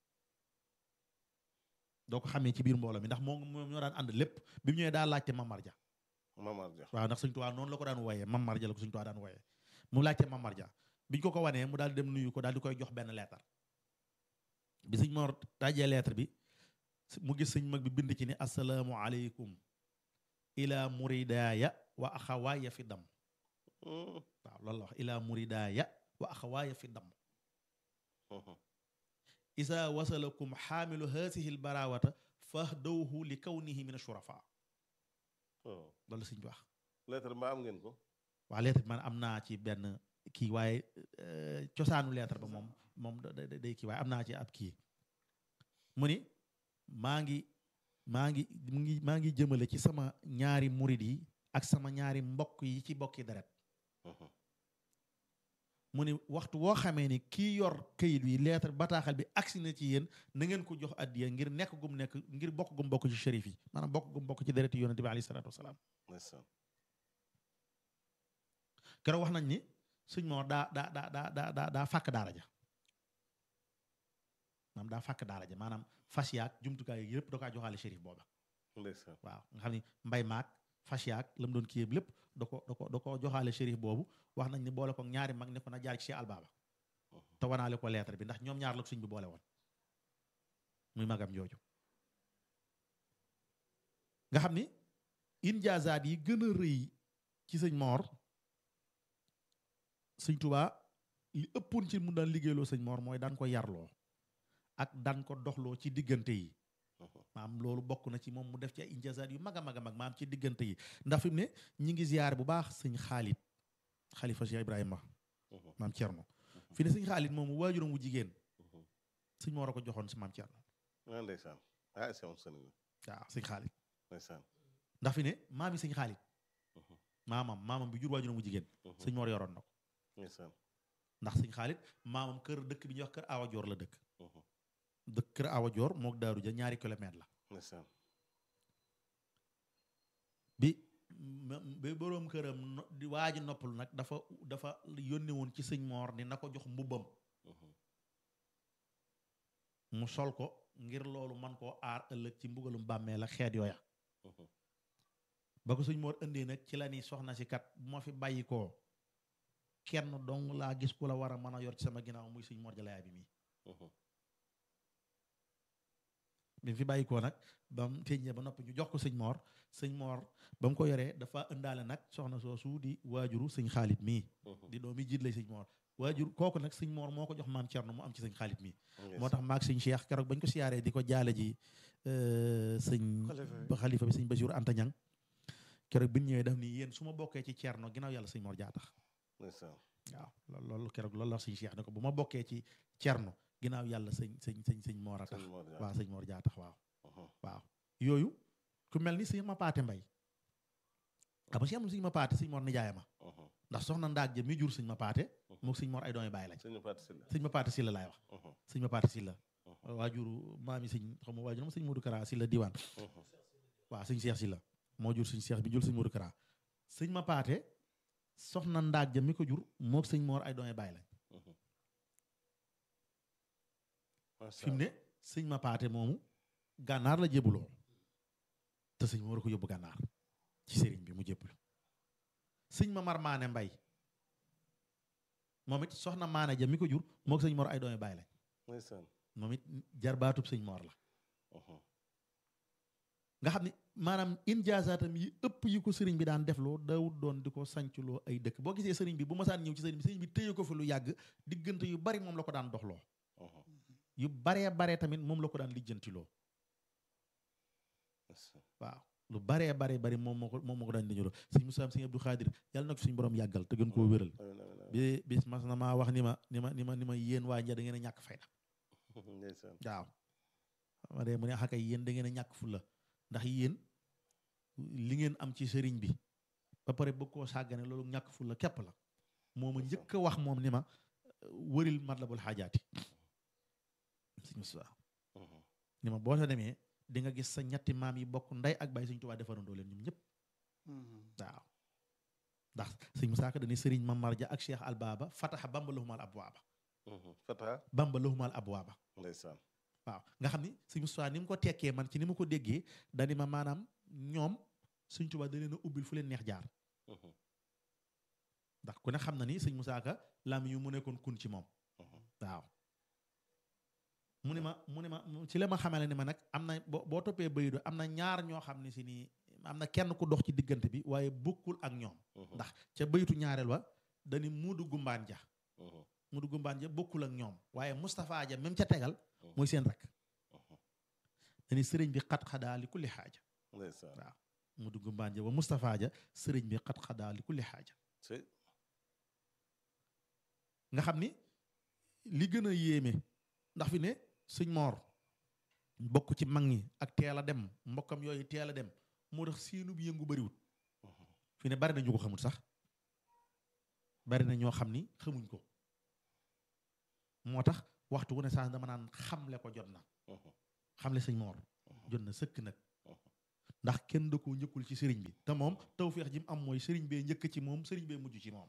doo ko xamee ci biir mbooloo mi ndax moom moom ñoo daan ànd lépp bi mu ñëwee daa laajte Mamar Ja Mamar Dia waaw ndax sëñ Tuubaa noonu la ko daan wooyee Mamar Ja la ko sëñ Tuubaa daan wooyee mu laajte Mamar Ja biñ ko ko wanee mu daal di dem nuyu ko daal di koy jox benn leetar bi sëñ Mor dajee lettre bi mu gis sëñ mag bi bind ci ni asalaamu aleykum ila muridaaya wa axawaaya fi dam waaw loolu la wax ila muridaaya wa axawaaya fi dam isa wasalakum xaamilu haasihi lbarawata fahdawhu li kawnihi min ashurafa loolu la sëñ bi wax lettre mbaa am ngeen ko waaw lettre bi man am naa ci benn kii waaye euh, cosaanu lettre ba moom moom da- da- day kii waaye am naa ci ab kii mu ni maa ngi maa ngi mu ngi maa ngi jëmale ci sama ñaari murid yi ak sama ñaari mbokk yi ci bokki deret mu ni waxtu woo xamee ni kii yor kayit wi lettre bataaxal bi agsi na ci yéen na ngeen ko jox addiya ngir nekk gum nekk ngir bokk gum bokk ci shérif yi maanaam bokk gum bokk ci dereti yonente bi alayhi salaatu wasalaam ndeysaan keroog wax nañ ni sëñ moo daa daa daa daa daa daa daa fàkk daara ja maanaam daa fàkk daara ja maanaam fas yaag jumtukaay yi yëpp da kaa joxaale shérif booba ndeysaan waaw nga xam ni mbay maag fas yaag la mu doon kii yëpp lépp da ko da ko da ko joxaale shérif boobu wax nañ ni boole ko ñaari mag ne ko na jaar ci Cheikh Albaaba te wanaale ko lettre bi ndax ñoom ñaar la ko sëñ bi boole woon muy magam jooju nga xam ni injaazaat yi gën a rëy ci sëñ Moor sëñ Tuubaa li ëppoon ci mu daan liggéeyloo sëñ Moor mooy daan ko yarloo ak daan ko doxloo ci diggante yi maam loolu bokk na ci moom mu def ci ay injaazaat yu mag a mag a mag maam ci diggante yi ndax fi mu ne ñi ngi ziyaar bu baax sëñ Xaalit xalifa Cheikh Ibrahima maam Cerno fi ne sëñ Xaalit moom waajuram wu jigéen sëñ Moor a ko joxoon si maam Cerno ah ndeysaan ah c'est un sëñ waaw sëñ Xaalit ndeysaan ndax fi ne maam yi sëñ Xaalit maamam maamam bi jur waajuram wu jigéen sëñ Moor yoroon na ko ndeysaan ndax sëñ Xaalit maamam kër dëkk bi ñuy wax kër Awa Joor la dëkk dëkk kër Awa Joor mook Daaru Ja ñaari kilomètre la ndeysaan bi bi boroom këram no- di waaji noppalu nag dafa dafa yónni woon ci sëñ Moor ni na ko jox mbubbam mu sol ko ngir loolu man koo aar ëllëg ci mbugalum bàmmee la xeet yooya ba ko sëñ Moor indee nag ci la ni soxna si kat bu ma fi bàyyi koo kenn dong laa gis ku la war a mën a yor ci sama ginnaaw muy sëñ Moor Jalaaya bi mii bi mu fi bàyyi koo nag ba mu teññee ba noppi ñu jox ko sëñ Moor sëñ Moor ba mu ko yoree dafa ëndaale nag soxna soosu di waajuru sëñ Xaalit mii di doomi jiit lay sëñ Moor waajur kooku nag sëñ Moor moo ko jox maam Cerno mu am ci sëñ Xaalit mii moo tax maag sëñ Cheikh keroog bañ ko siyaaree di ko jaale ji sëñ xalifa bi sëñ Basiru Anta Ñang keroog bi ñu ñëwee daf ni yéen su ma bokkee ci Cerno ginnaaw yàlla sëñ Moor jaa tax ndeysaan waaw loolu loolu keroog loolu la sëñ Cheikh ne ko bu ma bokkee ci Cerno ginnaaw yàlla sëñ sëñ sëñ sëñ Moor a tax sëñ Moor Jaara. waaw sëñ Moor jaa tax waaw waaw yooyu ku mel ni sëñ ma paate mbay xam nga si amul sëñ ma paate sëñ Moor nijaay ma ndax soxna ndaag ja mi jur sëñ ma paate mook sëñ Moor ay doomi bàyyi lañ sëñ Fatou Sylla sëñ ma paate silla laay wax sëñ ma paate silla waajuru maami sëñ xam nga waajuram sëñ Modou Kara silla diwaan waaw sëñ Cheikh silla moo jur sëñ Cheikh bi jur sëñ Modou Kara sëñ ma paate soxna ndaag ja mi ko jur mook sëñ Moor ay doomi bàyyi lañ fi mu ne sëñ ma paate moomu gànnaar la jébuloo te sëñ Moor a ko yóbbu gànnaar ci sëriñ bi mu jébul sëñ ma mar maane mbay moom it soxna maane ja mi ko jur mook sëñ Moor ay doomi bàyyi lañ ndeysaan moom it jarbaatub sëñ Moor la nga xam ne maanaam injaasaatam yi ëpp yi ko sëriñ bi daan defloo daawut doon di ko sancloo ay dëkk boo gisee sëriñ bi bu masaan ñëw ci sëriñ bi sëriñ bi téye ko fi lu yàgg diggante yu bari moom la ko daan doxloo yu baree baree tamit moom la ko daan lijjantiloo waaw lu baree baree bari moom moo ko moom moo ko daan lijjantiloo sëñ Moussa sëñ Abdou Khadir yàlla na ko fi suñu borom yàggal te gën koo wéral bi bis mas na maa wax ni ma ni ma ni ma ni ma yéen waa nja da ngeen a ñàkk fayda ndeysaan waaw ma dee mu ne xakay yéen da ngeen a ñàkk fulla ndax yéen li ngeen am ci sëriñ bi ba pare bëgg koo sàggane loolu ñàkk fulla képp la moo ma njëkk a wax moom ni ma wëril matlabul xaajaati sëñ Moussa ni ma boo sa demee di nga gis sa ñetti maam yi bokk ndey ak baay sëñ Tuubaa defarandoo leen ñoom ñëpp waaw ndax sëñ Moussa Ka dañuy sëriñ Mamar Ja ak Cheikh Albaaba fataxa bamba lahumal abwaaba Fata bamba lahumal abwaaba ndeysaan waaw nga xam ni sëñ Moussa ni mu ko tekkee man ci ni ma ko déggee dani ma maanaam ñoom sëñ Tuubaa da leen a ubbil fu leen neex jaar ndax ku ne xam na ni sëñ Moussa Ka lam yu mu nekkoon kun ci moom waaw mu ne ma mu ne ma ci la ma xamale ni ma nag am na boo boo toppee bayido am na ñaar ñoo xam ne si nii am na kenn ku dox ci diggante bi waaye bokkul ak ñoom ndax ca bayitu ñaareel wa dani muudu gumbaan ja muudu gumbaan ja bokkul ak ñoom waaye Moustapha ja même ca tegal mooy seen rek dani sëriñ bi xat xadaa li kulli xaaja ndeysaan waaw muudu gumbaan ja wa Moustapha ja sëriñ bi xat xadaa li kulli xaaja c'est nga xam ni li gën a yéeme ndax fi ne sëñ moor bokk ci mag ñi ak teel a dem mbokkam yooyu teel a dem moo tax seenu bi yëngu bariwut fi ne bari na ñu ko xamul sax bari na ñoo xam ni xamuñ ko moo tax waxtu wu ne saa dama naan xamle ko jot na xamle sëñ Mor jot na sëkk nag ndax kenn da koo njëkkul ci sëriñ bi te moom tawféex ji mu am mooy sëriñ bee njëkk ci moom sëriñ bee mujj ci moom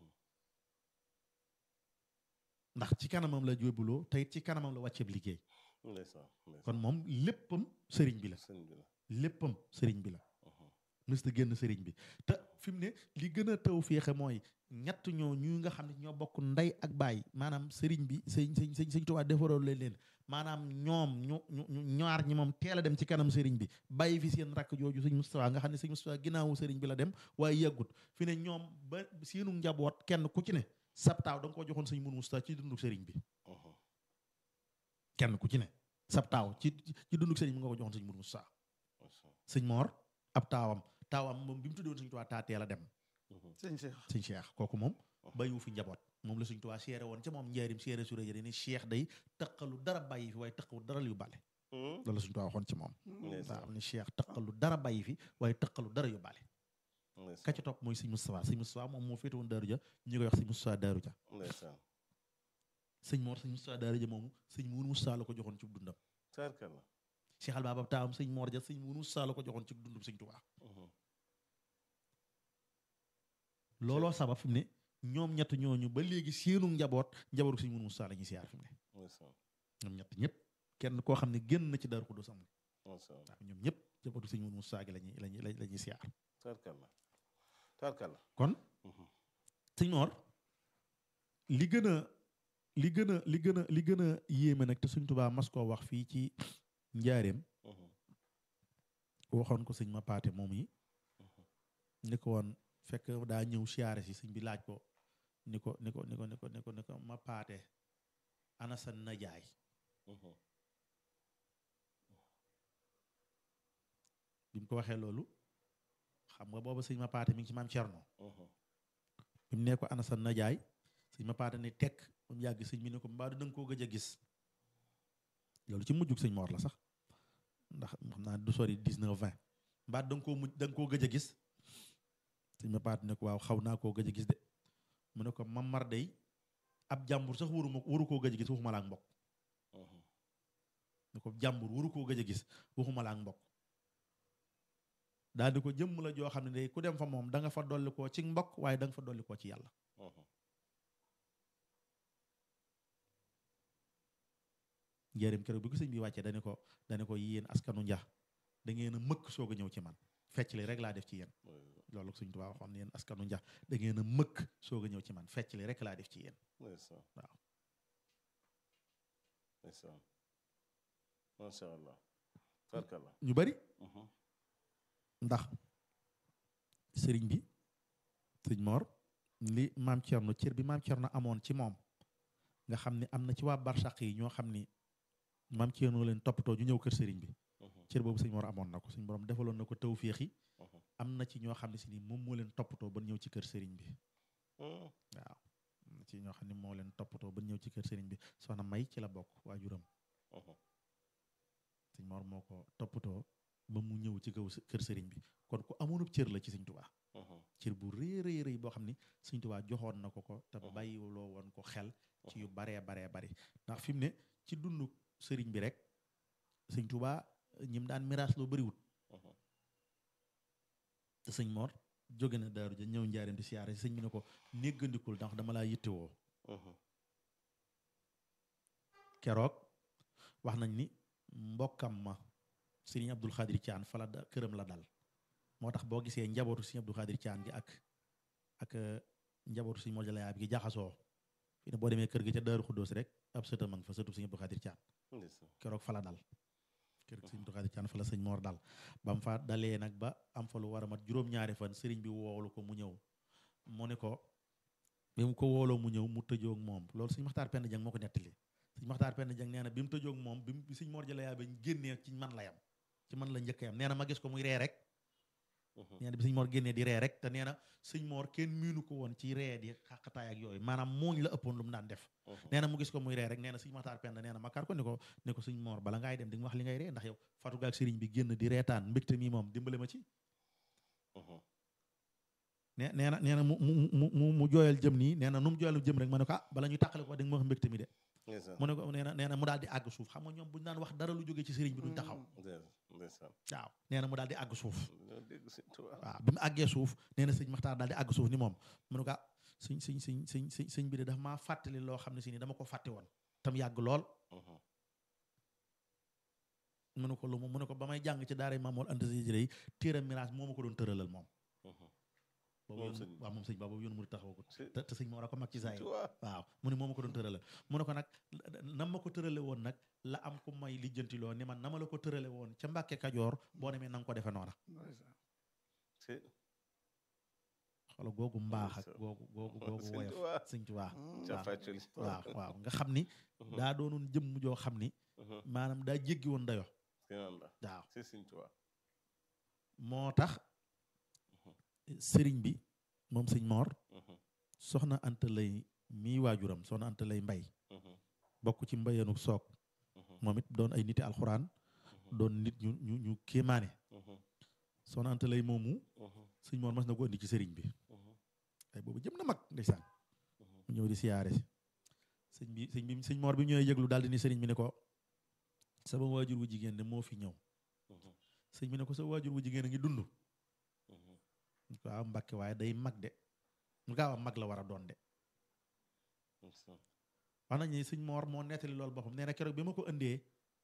ndax ci kanamam la jóbuloo te it ci kanamam la wàcceeb liggéey ndeysaan ndeysaan kon moom léppam sëriñ bi la sëñ bi la léppam sëriñ bi la mës ta génn sëriñ bi te fi mu ne li gën a taw féexe mooy ñett ñoo ñu nga xam ne ñoo bokk ndey ak baay maanaam sëriñ bi sëñ sëñ sëñ sëñ Tuubaa defaroon leen leen maanaam ñoom ñu ñu ñu ñaar ñi moom teel a dem ci kanam sëriñ bi bàyyi fi seen rakk jooju sëñ Moustapha nga xam ne sëñ Moustapha ginnaawu sëriñ bi la dem waaye yàggut fi ne ñoom ba seenu njaboot kenn ku ci ne sabtaaw da nga ko joxoon sëñ Mourou Moustapha ci dundu sëriñ bi kenn ku ci ne sabtaaw ci ci dundu sëriñ bi nga ko joxoon sëñ Mourou Moustapha sëñ Mor ab taawam taawam moom bi mu tuddoon sëñ Tuubaa taa teel a dem sëñ Cheikh sëñ Cheikh kooku moom bàyyiwu fi njaboot moom la sëñ Tuubaa seere woon ca moom njaarim seere su rëy ni Cheikh day taqalu dara bàyyi fi waaye taqalu dara yu bale loolu la sëñ Tuubaa waxoon ci moom waaw ni Cheikh taqalu dara bàyyi fi waaye taqalu dara yu bale ka ca topp mooy sëñ Moustapha sëñ Moustapha moom moo féete woon Daaru Ja ñu koy wax sëñ Moustapha Daaru Ja ndeysaan sëñ Mor sëñ Moustapha Daaru Ja moomu sëñ Mourou Moustapha la ko joxoon ci dundam tarkalla Cheikh Al Baba taawam sëñ Mor Ja sëñ Mourou Moustapha la ko joxoon ci dundum sëñ Tuubaa looloo sabab fi mu ne ñoom ñett ñooñu ba léegi seenu njaboot njabootu sëñ Mourou Moustapha la ñuy siyaar fi mu ne ndeysaan ñoom ñett ñëpp kenn koo xam ne génn na ci Daaru Xudoos amul ndeysaan waaw ñoom ñëpp njabootu sëñ Mourou Moustapha gi lañuy lañuy la ñuy siyaar tarkalla tarkalla kon sëñ Mor li gën a li gën a li gën a li gën a yéeme nag te sëñ Tuubaa mas koo wax fii ci njaareem waxoon ko sëñ ma paate moom yi ni ko woon fekk daa ñëw siyaare si sëñ bi laaj ko ni ko ni ko ni ko ni ko ni ko ni ko ma paate ana sa najaay bi mu ko waxee loolu xam nga booba sëñ ma paate mi ngi ci maam Cerno bi mu ne ko ana sa najaay sëñ ma paate ni tekk ba mu yàgg sëñ bi ne ko mbaa du danga koo gëj a gis loolu ci mujjug sëñ Mor la sax ndax xam naa du sori dix-neuf vingt mbaa da nga koo mujj da nga koo gëj a gis sëñ ma paate ne ko waaw xaw naa koo gëj a gis de mu ne ko mamar day ab jàmbur sax waru ma waru koo gëj a gis waxuma la ak mbokk ne ko jàmbur waru koo gëj a gis waxuma la ak mbokk daal di ko jëmm la joo xam ne day ku dem fa moom da nga fa dolli koo ci mbokk waaye da nga fa dolli koo ci yàlla njëriñ keroog bi ko sëñ bi wàccee dani ko dani ko yéen askanu njax da ngeen a mëkk soog a ñëw ci man fecc li rek laa def ci yéen loolu sëñ Tuubaa waxoon yéen askanu njax da ngeen a mëkk soog a ñëw ci man fecc li rek laa def ci yéen ndeysaan waaw ndeysaan macha allah tarkalla ñu bari ndax sëriñ bi sëñ Mor li maam Cerno cër bi maam Cerno amoon ci moom nga xam ne am na ci waa barsàq yi ñoo xam ni maam Cerno leen toppatoo ñu ñëw kër sëriñ bi cër boobu sëñ Mor amoon na ko suñ borom defaloon na ko tawféex yi am na ci ñoo xam ne si ni moom moo leen toppatoo ba ñëw ci kër sëriñ bi waaw am na ci ñoo xam ne moo leen toppatoo ba ñëw ci kër sëriñ bi soxna May ci la bokk waajuram sëñ Mor moo ko toppatoo ba mu ñëw ci kaw kër sëriñ bi kon ku amoonub cër la ci sëñ Tuubaa cër bu rëy rëy rëy boo xam ni sëñ Tuubaa joxoon na ko ko te bàyyiloo woon ko xel ci yu baree baree bari ndax fi mu ne ci dundu sëriñ bi rek sëñ Tuubaa ñim daan miraas loo bariwut te sëñ Mor jóge na daaru ja ñëw njaareem di siyaare sëñ bi ne ko néggandikul ndax dama laa yittewoo keroog wax nañ ni mbokkam ma sëriñ Abdul Xaadir Caan fa la da këram la dal moo tax boo gisee njabootu sëriñ Abdul Xaadir Caan gi ak ak njabootu sëriñ Mor Jalayaa bi gi jaxasoo fi ne boo demee kër gi ca Daaru Xuddoos rek ab sëta ma nga fa sëtu sëriñ Abdul Xaadir Caan keroog fa la dal kër sëriñ Abdul Xaadir Caan fa la sëñ Mor dal ba mu fa dalee nag ba am fa lu war a mat juróom-ñaari fan sëriñ bi woolu ko mu ñëw mu ne ko bi mu ko wooloo mu ñëw mu tëjoog moom loolu sëñ Maxtaar Penda Jang moo ko nettali sëñ Maxtaar Penda Jang nee na bi mu tëjoog moom bi mu sëñ Mor Jalayaa bi génnee ci man la yam ci man la njëkk yam nee na ma gis ko muy ree rek nee na bi sëñ Mor génnee di ree rek te nee na sëñ Mor kenn miinu ko woon ci ree di xaqataay ak yooyu maanaam mooñ la ëppoon lu mu daan def nee na mu gis ko muy ree rek nee na sëñ Maxtaar Penda nee na ma kar ko ni ko ne ko sëñ Mor bala ngaay dem di nga wax li ngay ree ndax yow fatu gaak sëriñ bi génn di reetaan mbégte mi moom dimbale ma ci nee nee na nee na mu mu mu mu jooyal jëm nii nee na nu mu jooyal jëm rek ma ne ko ah bala ñu tàqale ko di nga ma wax mbégte mi de ndeysaan mu ne ko nee na nee na mu daal di àgg suuf xam nga ñoom bu ñu daan wax dara lu jógee ci sëriñ bi duñ taxaw ndeysaan waaw nee na mu daal di àgg suuf dañoo dégg sëñ Tuubaa waaw bi mu àggee suuf nee na sëñ Maxtaar daal di àgg suuf ni moom mu ne ko ah sëñ sëñ sëñ sëñ sëñ sëñ bi de dafa maa fàttali loo xam ne si ni dama ko fàtte woon tam yàgg lool Mhm. mu ne ko lu mu mu ne ko ba may jàng ci daara Maam Mor Anta Sali yi téeram miraas moo ma ko doon tëralal moom Mhm. boobu Moom yoon- sëñ bi. waaw moom sëñ ba boobu yoonu mu taxaw ko Si- te te sëñ Mor a ko mag ci sëñ saay Tuubaa waaw mu ne moo ma ko doon tëralal mu ne ko nag nam ma ko tërale woon nag la am ku may lijjanti loo ni man nama la ko tërale woon ca Mbàkke Kajoor boo demee na nga ko defe noona ndeysaan. si xoola googu mbaax ak Ndeysaan. googu googu googu sëñ woyof Tuubaa sëñ Tuubaa Mm. ca waaw. fàccali waaw waaw nga xam ni daa doonoon jëmm joo xam ni Mhm. maanaam daa jéggi woon dayo si noonu la waaw si sëñ Tuubaa moo tax sëriñ bi moom sëñ Moor Mhm. soxna Anta lay mii waajuram soxna Anta lay mbay Mhm. bokk ci mbayanu soog Mhm. moom it doon ay niti alxuraan doon nit ñu ñu ñu kéemaane Mhm. soxna Anta lay moomu Mhm. sëñ Moor mas na ko indi ci sëriñ bi Mhm. ay boobu jëm na mag ndeysaan Mhm. mu ñëw di siyaare si sëñ bi sëñ bi sëñ Moor bi ñëwee yëglu daal di ni sëriñ bi ne ko sama waajur wu jigéen de moo fi ñëw Mhm. sëñ bi ne ko sa waajur wu jigéen a ngi dund Mhm. mu ko waaw Mbàkke waaye day mag de mu gaaw a mag la war a doon de ndeysaan. wax nañ ni sëñ Moor moo nettali loolu boppam nee na keroog bi ma ko indee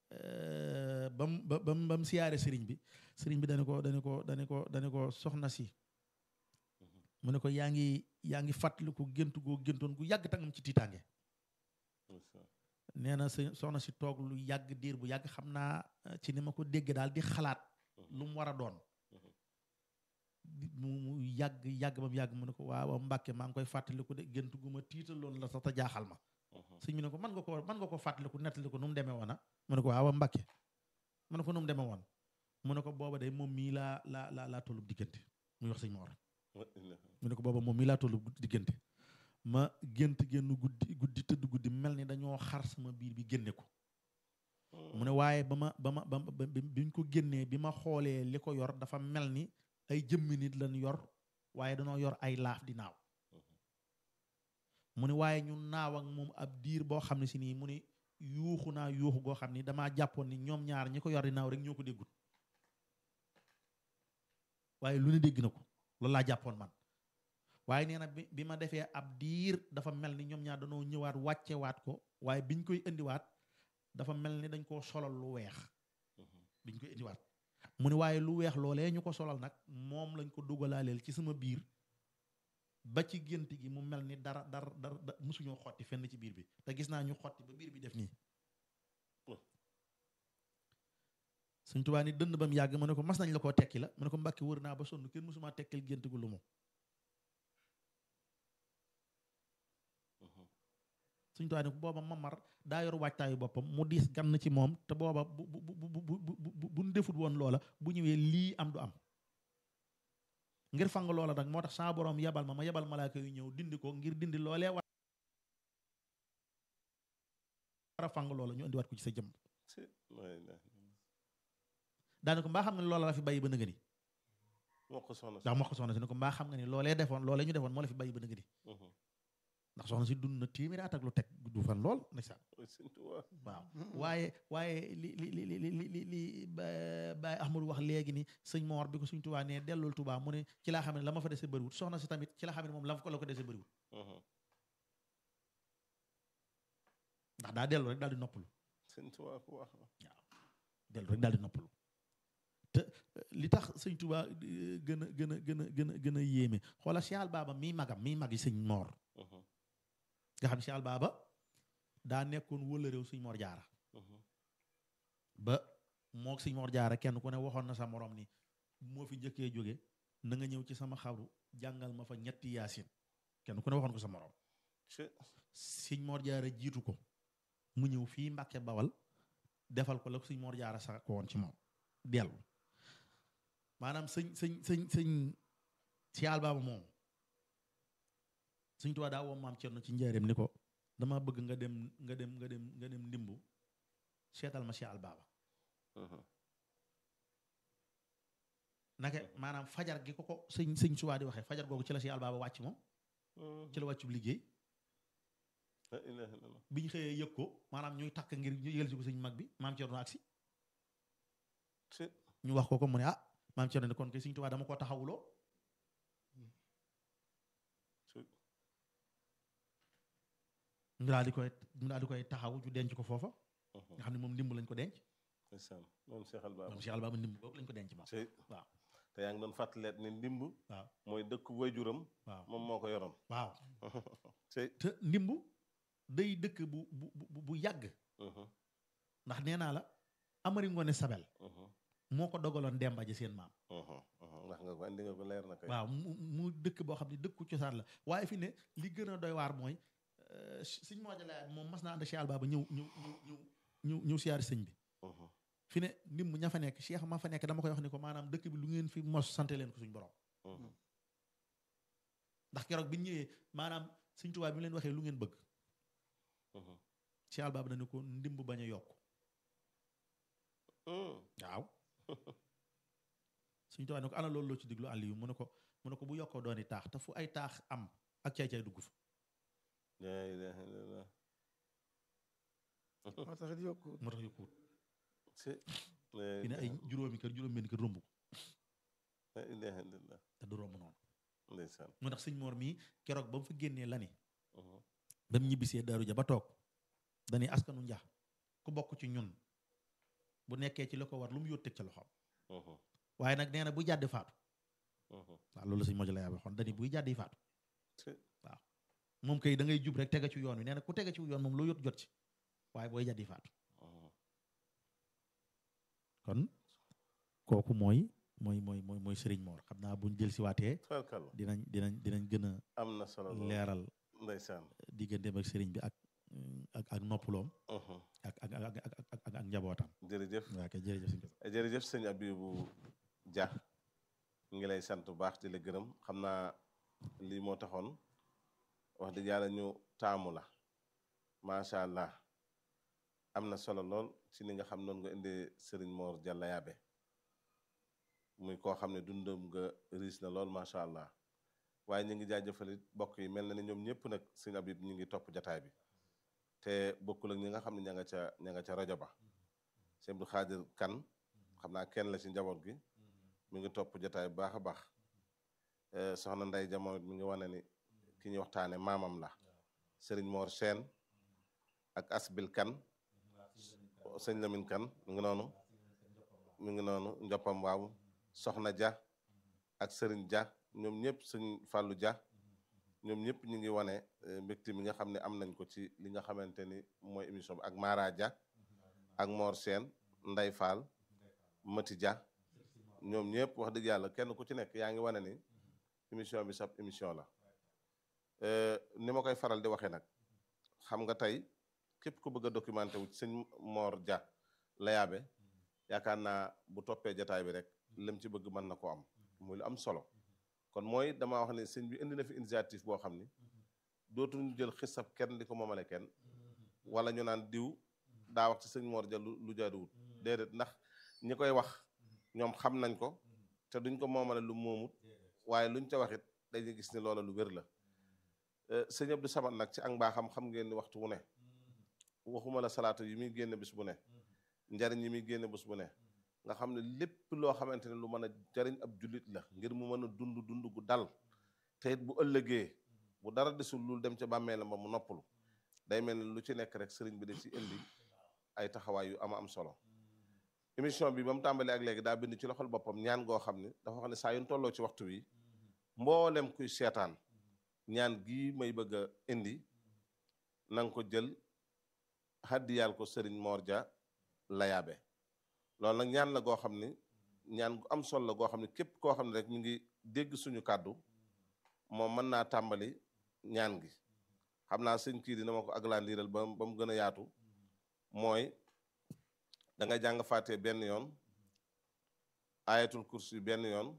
ba mu ba ba mu ba mu siyaare sëriñ bi sëriñ bi dana ko dana ko dana ko dana ko soxna si Mhm. mu ne ko yaa ngi yaa ngi fàttaliku géntu goo géntoon gu yàgg tangam ci tiitaange ndeysaan. nee na së- soxna si toog lu yàgg diir bu yàgg xam naa eh, ci ni ma ko dégg daal di xalaat lu mu war a doon Mhm. di- mu mu yàgg yàgg ba mu yàgg mu ne ko waaw Mbàkke maa ngi koy fàttaliku de gént gu ma tiitaloon la sax te jaaxal ma Mhm. sëñ bi ne ko man nga ko man nga ko fàttaliku nettali ko nu mu demee woon ah mu ne ko waaw Mbàkke mu ne ko nu mu demee woon mu ne ko booba day moom mii laa laa laa laa tollub diggante muy wax sëñ Moor wa ilaaha. mu ne ko booba moom mii laa tollub diggante ma gént génn guddi guddi tëdd guddi mel ni dañoo xar sama biir bi génne ko mu ne waaye ba ma ba ma ba ma- ba bi biñ ko génnee bi ma xoolee li ko yor dafa mel ni ay jëmmi nit lañ yor waaye dañoo yor ay laaf di naaw mu ne waaye ñu naaw ak moom ab diir boo xam ne si nii mu ne yuuxu naa yuuxu goo xam ni damaa jàppoon ni ñoom ñaar ñi ko yor di naaw rek ñoo ko déggut waaye lu ne dégg na ko loolu laa jàppoon man waaye nee na bi bi ma defee ab diir dafa mel ni ñoom ñaar dañoo ñëwaat wàccewaat ko waaye biñ koy indiwaat dafa mel ni dañ koo solal lu weex Mhm. biñ koy indiwaat mu ne waaye lu weex loolee ñu ko solal nag moom lañ ko dugalaaleel ci sama biir ba ci gént gi mu mel ni dara dara dara da- musuñoo xotti fenn ci biir bi te gis naa ñu xotti ba biir bi def nii Oh. suñ tubaa ni dënd ba mu yàgg mu ne ko mas nañ la koo tekki la mu ne ko mbàkki wër naa ba sonn kenn musumaa tekkil gént gu lu mu Mhm. suñ tubaa ni ko booba mamar daa yor waajtaayu boppam mu diis gann ci moom te booba bu bu bu bu bu bu bu buñ defut woon loola bu ñëwee lii am du am ngir fang loola nag moo tax saa borom yebal ma ma yebal malaaka yu ñëw dindi ko ngir dindi loolee war a fang loola ñu indiwaat ko ci sa jëm si wa ilaaha. daane ko mbaa xam nga ni loola la fi bàyyi ba nëga ni moo ko soxna si. ndax moo ko soxna si ne ko mbaa xam nga ni loolee defoon loolee ñu defoon moo la fi bàyyi ba nëga ni Mhm. ndax soxna si dund na téeméeri at ak lu teg du fan lool ndeysaan Wa sëñ Tuubaa. waaw waaye waaye li li li li li li li ba Baye Ahmadou wax léegi ni sëñ Moor bi ko suñ Tuubaa ne dellul Tuubaa mu ne ci laa xam ne la ma fa dese bëriwut soxna si tamit ci la xam ne moom la fa ko la ko dese bëriwut Mhm. ndax daa dellu rek daal di noppalu sëñ Tuubaa ku wax la. dellu rek daal di noppalu te eh, li tax sëñ Tuubaa eh, gën a gën a gën a gën a gën a yéeme xoola Cheikh Al Baba mii magam mii mag yi sëñ Moor Mhm. nga xam ne Cheikh Al Baba daa nekkoon wëla réew sëñ Moor Jaara Mhm. ba moo sëñ Moor Jaara kenn ku ne waxoon na sa morom ni moo fi njëkkee jóge na nga ñëw ci sama xabru jàngal ma fa ñetti yaasin kenn ku ne waxoon ko sa morom si sëñ Moor Jaara jiitu ko mu ñëw fii Mbàkke Bawal defal ko la ko sëñ Moor Jaara sax ko woon ci moom dellu maanaam sëñ sëñ sëñ sëñ si àll baaba moom sëñ Tuubaa daa woo maam Cerno ci njaareem ni ko dama bëgg nga dem nga dem nga dem nga dem ndimbu seetal ma si àll baaba Mhm. naka maanaam fajar gi ko ko sëñ sëñ Tuubaa di waxee fajar googu ci la si àll baaba wàcc moom Mhm. ci la wàccub liggéey la ilaha illallah bi ñu xëyee yëg ko maanaam ñuy takk ngir ñu yëgal si ko sëñ mag bi maam Cerno agsi ci ñu wax ko ko mu ne ah maam Cerno ne kon kay sëñ Tuubaa dama koo taxawuloo ci ñu daal di koy ñu daal di koy taxaw ñu denc ko foofa Mhm. nga xam ne moom ndimb lañ ko denc ndeysaan moom Cheikh Al Baba moom Cheikh Alba ndimb boobu lañ ko denc moom ci waaw te yaa ngi doon fàttaleet ni ndimb waaw mooy dëkk waajuram waaw moom moo ko yoroon waaw ci te ndimb day dëkk bu bu bu bu yàgg Mhm. ndax nee naa la Amari Ngoone Sabel Mhm. moo ko dogaloon Demba ji seen maam Mhm. Mhm. ndax nga ko andi nga ko leer na kay waaw mu mu dëkk boo xam ne dëkku cosaan la waaye fi ne li gën a doy waar mooy euh, sëñ moo jëlee moom mas naa ànd Cheikh Alba ba ñëw ñëw ñëw ñëw ñëw ñëw siyaari sëñ bi Mhm. fi ne ndimb ña fa nekk Cheikh ma fa nekk dama koy wax ni ko maanaam dëkk bi lu ngeen fi mos sante leen ko suñ borom Mhm. ndax keroog bi ñu ñëwee maanaam sëñ Tuubaa bi mu leen waxee lu ngeen bëgg Mhm. Cheikh Alba ba dañu ko ndimb bañ a yokk Mhm. waaw sëñ Tuubaa ne ko ana loolu loo ci diglu àll yu mu ne ko mu ne ko bu yokkoo dooni taax te fu ay taax am ak caay-caay dugg fa la ilaha illallah moo tax it yokku moo tax yokkuwut ci la fi ne ay juróomi kër juróom benn kër romb ko la ilaha illallah te du romb noonu ndeysaan moo tax sëñ Mor mii keroog ba mu fa génnee la ni Mhm. ba mu ñibbisee daaru ja ba toog dañuy askanu njax ku bokk ci ñun bu nekkee ci la ko war lu mu yóot teg ca loxoom Mhm. waaye nag nee na buy jàddi faatu Mhm. waaw loolu la sëñ Moja la yaa waxoon dañuy buy jàddi faatu ci moom kay da ngay jub rek tege ci yoon wi nee na ku tege ci yoon moom loo yót jot ci waaye booy jàddi faatu Mhm. kon kooku mooy mooy mooy mooy mooy Sëriñ Mor xam naa buñ jël si waatee tabarkalla dinañ dinañ dinañ gën a am na solo lool leeral ndeysaan digganteem ak sëriñ bi ak ak ak noppaloom Mhm. ak ak ak ak ak ak ak njabootam jërëjëf waa kay jërëjëf sëñ Koso jërëjëf sëñ Abibu Dia ñu ngi lay sant bu baax di la gërëm xam naa lii moo taxoon wax dëgg yàlla ñu taamu la macha allah am na solo lool ci ni nga xam noonu nga indee Serigne Mor Dialla Yaabe muy koo xam ne dundam nga riis na lool macha allah waaye ñu ngi jaajëfalit bokk yi mel na ni ñoom ñëpp nag sëñ Abib ñu ngi topp jataay bi te bokkul ak ñi nga xam ne ña nga ca ña nga ca rajo ba sëñ Abdou Khadir Kan xam naa kenn la ci njaboot gi mi ngi topp jotaay bu baax a baax Eh, soxna Nday jamono mi ngi wane ni ki ñuy waxtaane maamam la Serigne Mor Sène ak Asbil Kan sëñ Lamine Kan mi ngi noonu mi ngi noonu njoppam waaw soxna Dia ak Serigne Dia ñoom ñëpp sëñ Fallou Dia ñoom ñëpp ñu ngi wane eh, mbégte mi nga xam ne am nañ ko ci li nga xamante ni mooy émission bi ak Mara Dia ak Mor Sène Nday Fall Mati Dia ñoom ñëpp wax dëgg yàlla kenn ku ci nekk yaa ngi wane ni émission bi sab émission la Euh, ni ma koy faral di waxee nag xam nga tey képp ku bëgg a documenté wu ci sëñ Mor Dia la yaabe yaakaar naa bu toppee jataay bi rek lim ci bëgg mën na koo am muy lu am solo kon mooy dama wax ne sëñ bi indi na fi initiative boo xam ni dootuñu jël xisab kenn di ko moomale kenn wala ñu naan diw daa wax ci sëñ Mor Dia lu lu jaaduwut déedéet ndax ñi koy wax ñoom xam nañ ko te duñ ko moomale lu moomut waaye luñ ca waxit dañuy gis ni loola lu wér la Euh, sëñ Abdou Samad nag ci ak mbaaxam xam ngeen ni waxtu wu ne waxuma la salaatu yi muy génne bis bu ne njariñ yi muy génne bis bu ne nga xam ne lépp loo xamante ne lu mën a jariñ ab jullit la ngir mu mën a dund dund gu dal te it bu ëllëgee bu dara desul lul dem ca bàmmeelam ba mu noppalu day mel ni lu ci nekk rek sëriñ bi da ci indi ay taxawaay yu ama am solo émission bi ba mu tàmbalee ak léegi daa bind ci loxol boppam ñaan goo xam ne dafa wax ne saa yu ñu tolloo ci waxtu wi mboolem kuy seetaan ñaan gii may bëgg a indi na nga ko jël xaddiyaal ko sëriñ Mor Dia la yaabe loolu nag ñaan la goo xam ni ñaan gu am solo la goo xam ne képp koo xam ne rek ñu ngi dégg suñu kàddu moom mën naa tàmbali ñaan gi xam naa sëñ kii dina ma ko aglandiral ba ba mu gën a yaatu mooy da nga jàng fàtte benn yoon ayatul kursi benn yoon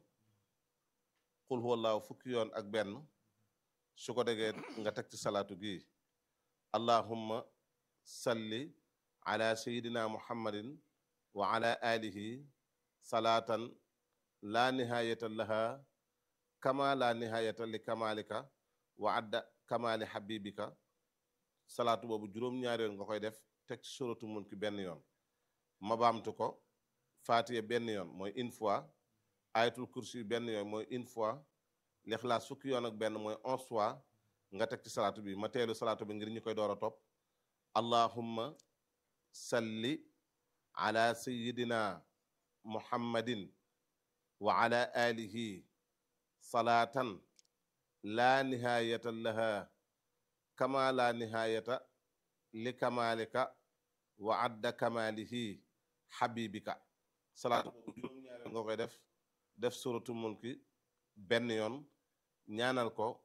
xul huwallaahu fukki yoon ak benn su ko degee nga teg ci salaatu gi allahumma salli ala sayidina muhammadin wa ala alihi salaatan la nihayata laha kama la nihayata li kamalika wa adda kamali habibika salaatu boobu juróom-ñaari yoon nga koy def teg ci suratu mulki benn yoon ma baamtu ko faatiya benn yoon mooy une fois ayatul kursi benn yoon mooy une fois lixlaas fukki yoon ak benn mooy onze fois nga teg ci salaatu bi ma teelu salaatu bi ngir ñu koy door a topp allahumma salli ala sayidina muhammadin wa ala alihi salaatan laa nihaayata laha kama laa nihaayata li kamalika wa adda kamalihi xabibika salaatu boobu juróom-ñaari nga koy def def suratu mulki benn yoon ñaanal ko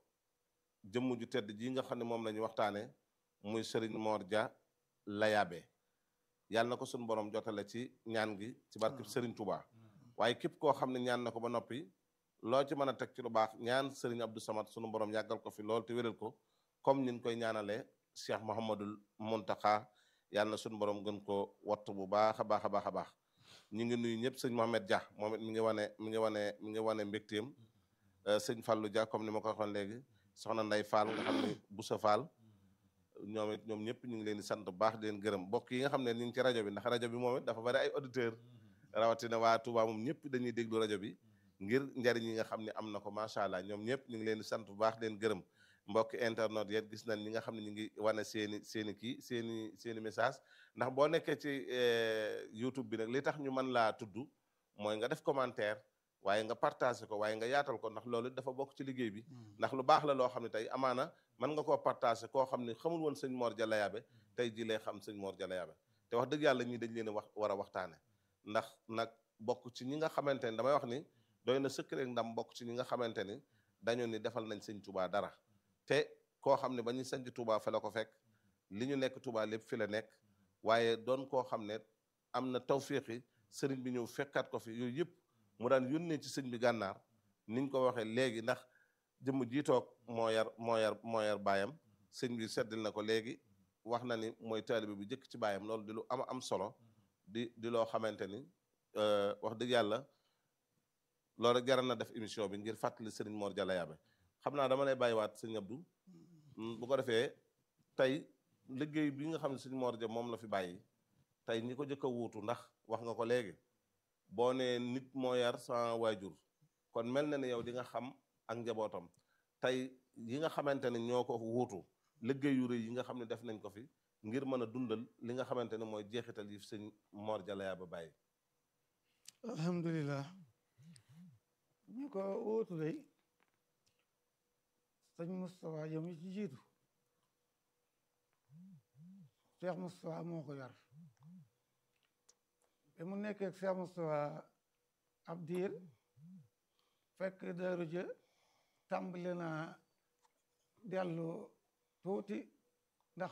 jëmm ju tedd ji nga xam ne moom la ñu waxtaane muy Serigne Mor Dia Layabe yàlla na ko suñu borom jotale ci ñaan gi ci barkeb Serigne Touba waaye képp koo xam ne ñaan na ko ba noppi loo ci mën a teg ci lu baax ñaan Serigne Abdou Samad sunu borom yàggal ko fi lool te wéral ko comme niñ koy ñaanalee Cheikh Mouhamadul Mountakha yàlla na suñu borom gën ko wattu bu baax a baax a baax a baax ñu ngi nuyu ñëpp sëñ Mohamed Dia moom it mi ngi wane mi ngi wane mi ngi wane mbégteem sëñ Fallou Dia comme ni ma ko waxoon léegi soxna Nday Fall nga xam ne Boussa Fall ñoom it ñoom ñëpp ñu ngi leen di sant bu baax di leen gërëm mbokk yi nga xam ne ñu ngi ci rajo bi ndax rajo bi moom it dafa bari ay auditeur rawatina waa Touba moom ñëpp dañuy déglu rajo bi ngir njariñ yi nga xam ne am na ko macha allah ñoom ñëpp ñu ngi leen di sant bu baax di leen gërëm mbokki internet yet gis nañ ñi nga xam ne ñu ngi wane seeni seeni kii seeni seeni message ndax boo nekkee ci YouTube bi nag li tax ñu mën laa tudd mooy nga def commentaire waaye nga partagé ko waaye nga yaatal ko ndax loolu dafa bokk ci liggéey bi ndax lu baax la loo xam ne tey amaana mën nga koo partagé koo xam ne xamul woon sëñ Mor Dia Layabe tey ji lay xam sëñ Mor Dia Layabe te wax dëgg yàlla ñii dañ leen a wax war a waxtaane ndax nag bokk ci ñi nga xamante ni damay wax ni doy na sëkk rek ndam bokk ci ñi nga xamante ni dañu ni defal nañ sëñ Touba dara te koo xam ne ba ñuy sanc Touba fa la ko fekk li ñu nekk Touba lépp fi la nekk waaye doon koo xam ne am na tawfiqi sëriñ bi ñëw fekkaat ko fi yooyu yëpp mu daan yónnee ci sëñ bi gànnaar niñ ko waxee léegi ndax jëmm jiitoog moo yar moo yar moo yar baayam sëñ bi seddil na ko léegi wax na ni mooy taalibe bu jëkk ci baayam loolu di lu am am solo di di loo xamante ni wax dëgg yàlla loolu rek jaral na def émission bi ngir fàttali sëriñ Mor Dia Layabe xam naa dama lay bàyyiwaat sëñ Abdou bu ko defee tey liggéey bi nga xam ne sëñ Mor Dia moom la fi bàyyi tey ñi ko jëkk a wuutu ndax wax nga ko léegi boo nee nit moo yar sa waajur kon mel na ne yow di nga xam ak njabootam tey yi nga xamante ne ñoo ko wuutu liggéey yu rëy yi nga xam ne def nañ ko fi ngir mën a dundal li nga xamante ne mooy jeexital yi sëñ Mor Dia Layabe bàyyi alhamdulilah ñu ko wuutu day sëñ Moustapha yow mi ci jiitu Cheikh Moustapha moo ko yar te mu nekkee ak Cheikh Moustapha ab diir fekk Daaru Ja tàmbali na dellu tuuti ndax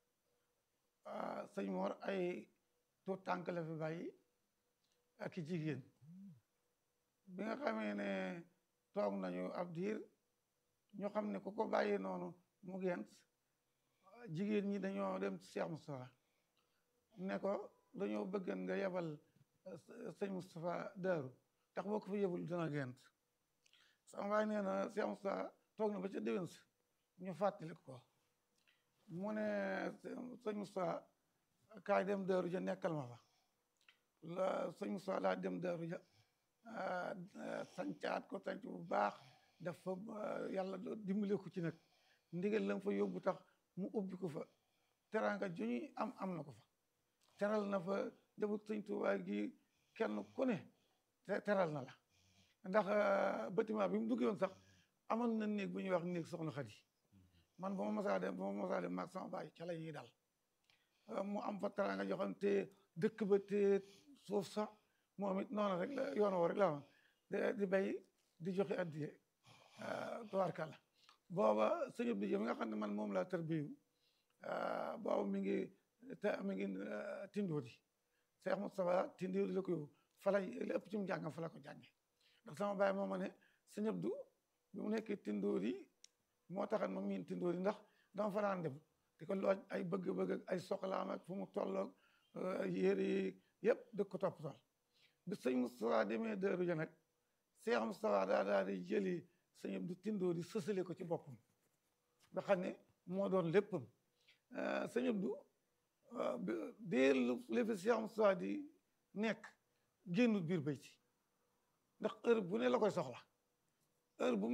sëñ Mor ay tuut tànk la fi bàyyi ak i jigéen bi nga xamee ne toog nañu ab diir ñu xam ne ku ko bàyyi noonu mu gent jigéen ñi dañoo dem ci Cheikh Moustapha ne ko dañoo bëggan nga yebal sëñ Moustapha Daaru tax boo ko fa yebul dina gent sama baay nee na Cheikh Moustapha toog na ba ca déwén sa ñu fàttali ko mu ne sëñ Moustapha kaay dem Daaru ja nekkal ma fa la sëñ Moustapha laa dem Daaru ja sancaat ko sanc bu baax dafa yàlla dimbale ko ci nag ndigal la fa yóbbu tax mu ubbi ko fa teraanga ju ñuy am am na ko fa teral na fa jabut sëñ Tuubaa gi kenn ku ne teral na la ndax bâtiment bi mu duggee woon sax amoon na néeg bu ñuy wax néeg soxna Xadi man ba ma masaa dem ba ma masaa dem maag sama baay ca la ñuy dal mu am fa teraanga joo xam te dëkk ba te suuf sax moom it noonu rek la yoon woo rek la woon di bay di joxe addiye tubaarkàlla booba sëñ Abdou Dia mi nga xam ne man moom laa tërbiyu booba mi ngi te mi ngi tindoodi Cheikh Moustapha tindoodi la ko yóbbu fa la li ëpp ci mu jàngam fa la ko jànge ndax sama baay moo ma ne sëñ Abdou bi mu nekkee tindoodi moo taxan ma miin tindoodi ndax dama fa daan dem di ko looj ay bëgg-bëgg ak ay soxlaam ak fu mu tolloog yére yi yëpp dëkk ko topp tool bi sëñ Moustapha demee Daaru Ja nag Cheikh Moustapha daa daal di jëli sëñ Abdou Tindoo di sësale ko ci boppam nga xam ne moo doon léppam sëñ Abdou dee li fi Cheikh Moustapha di nekk génnul biir bayti ndax heure bu ne la koy soxla heure bu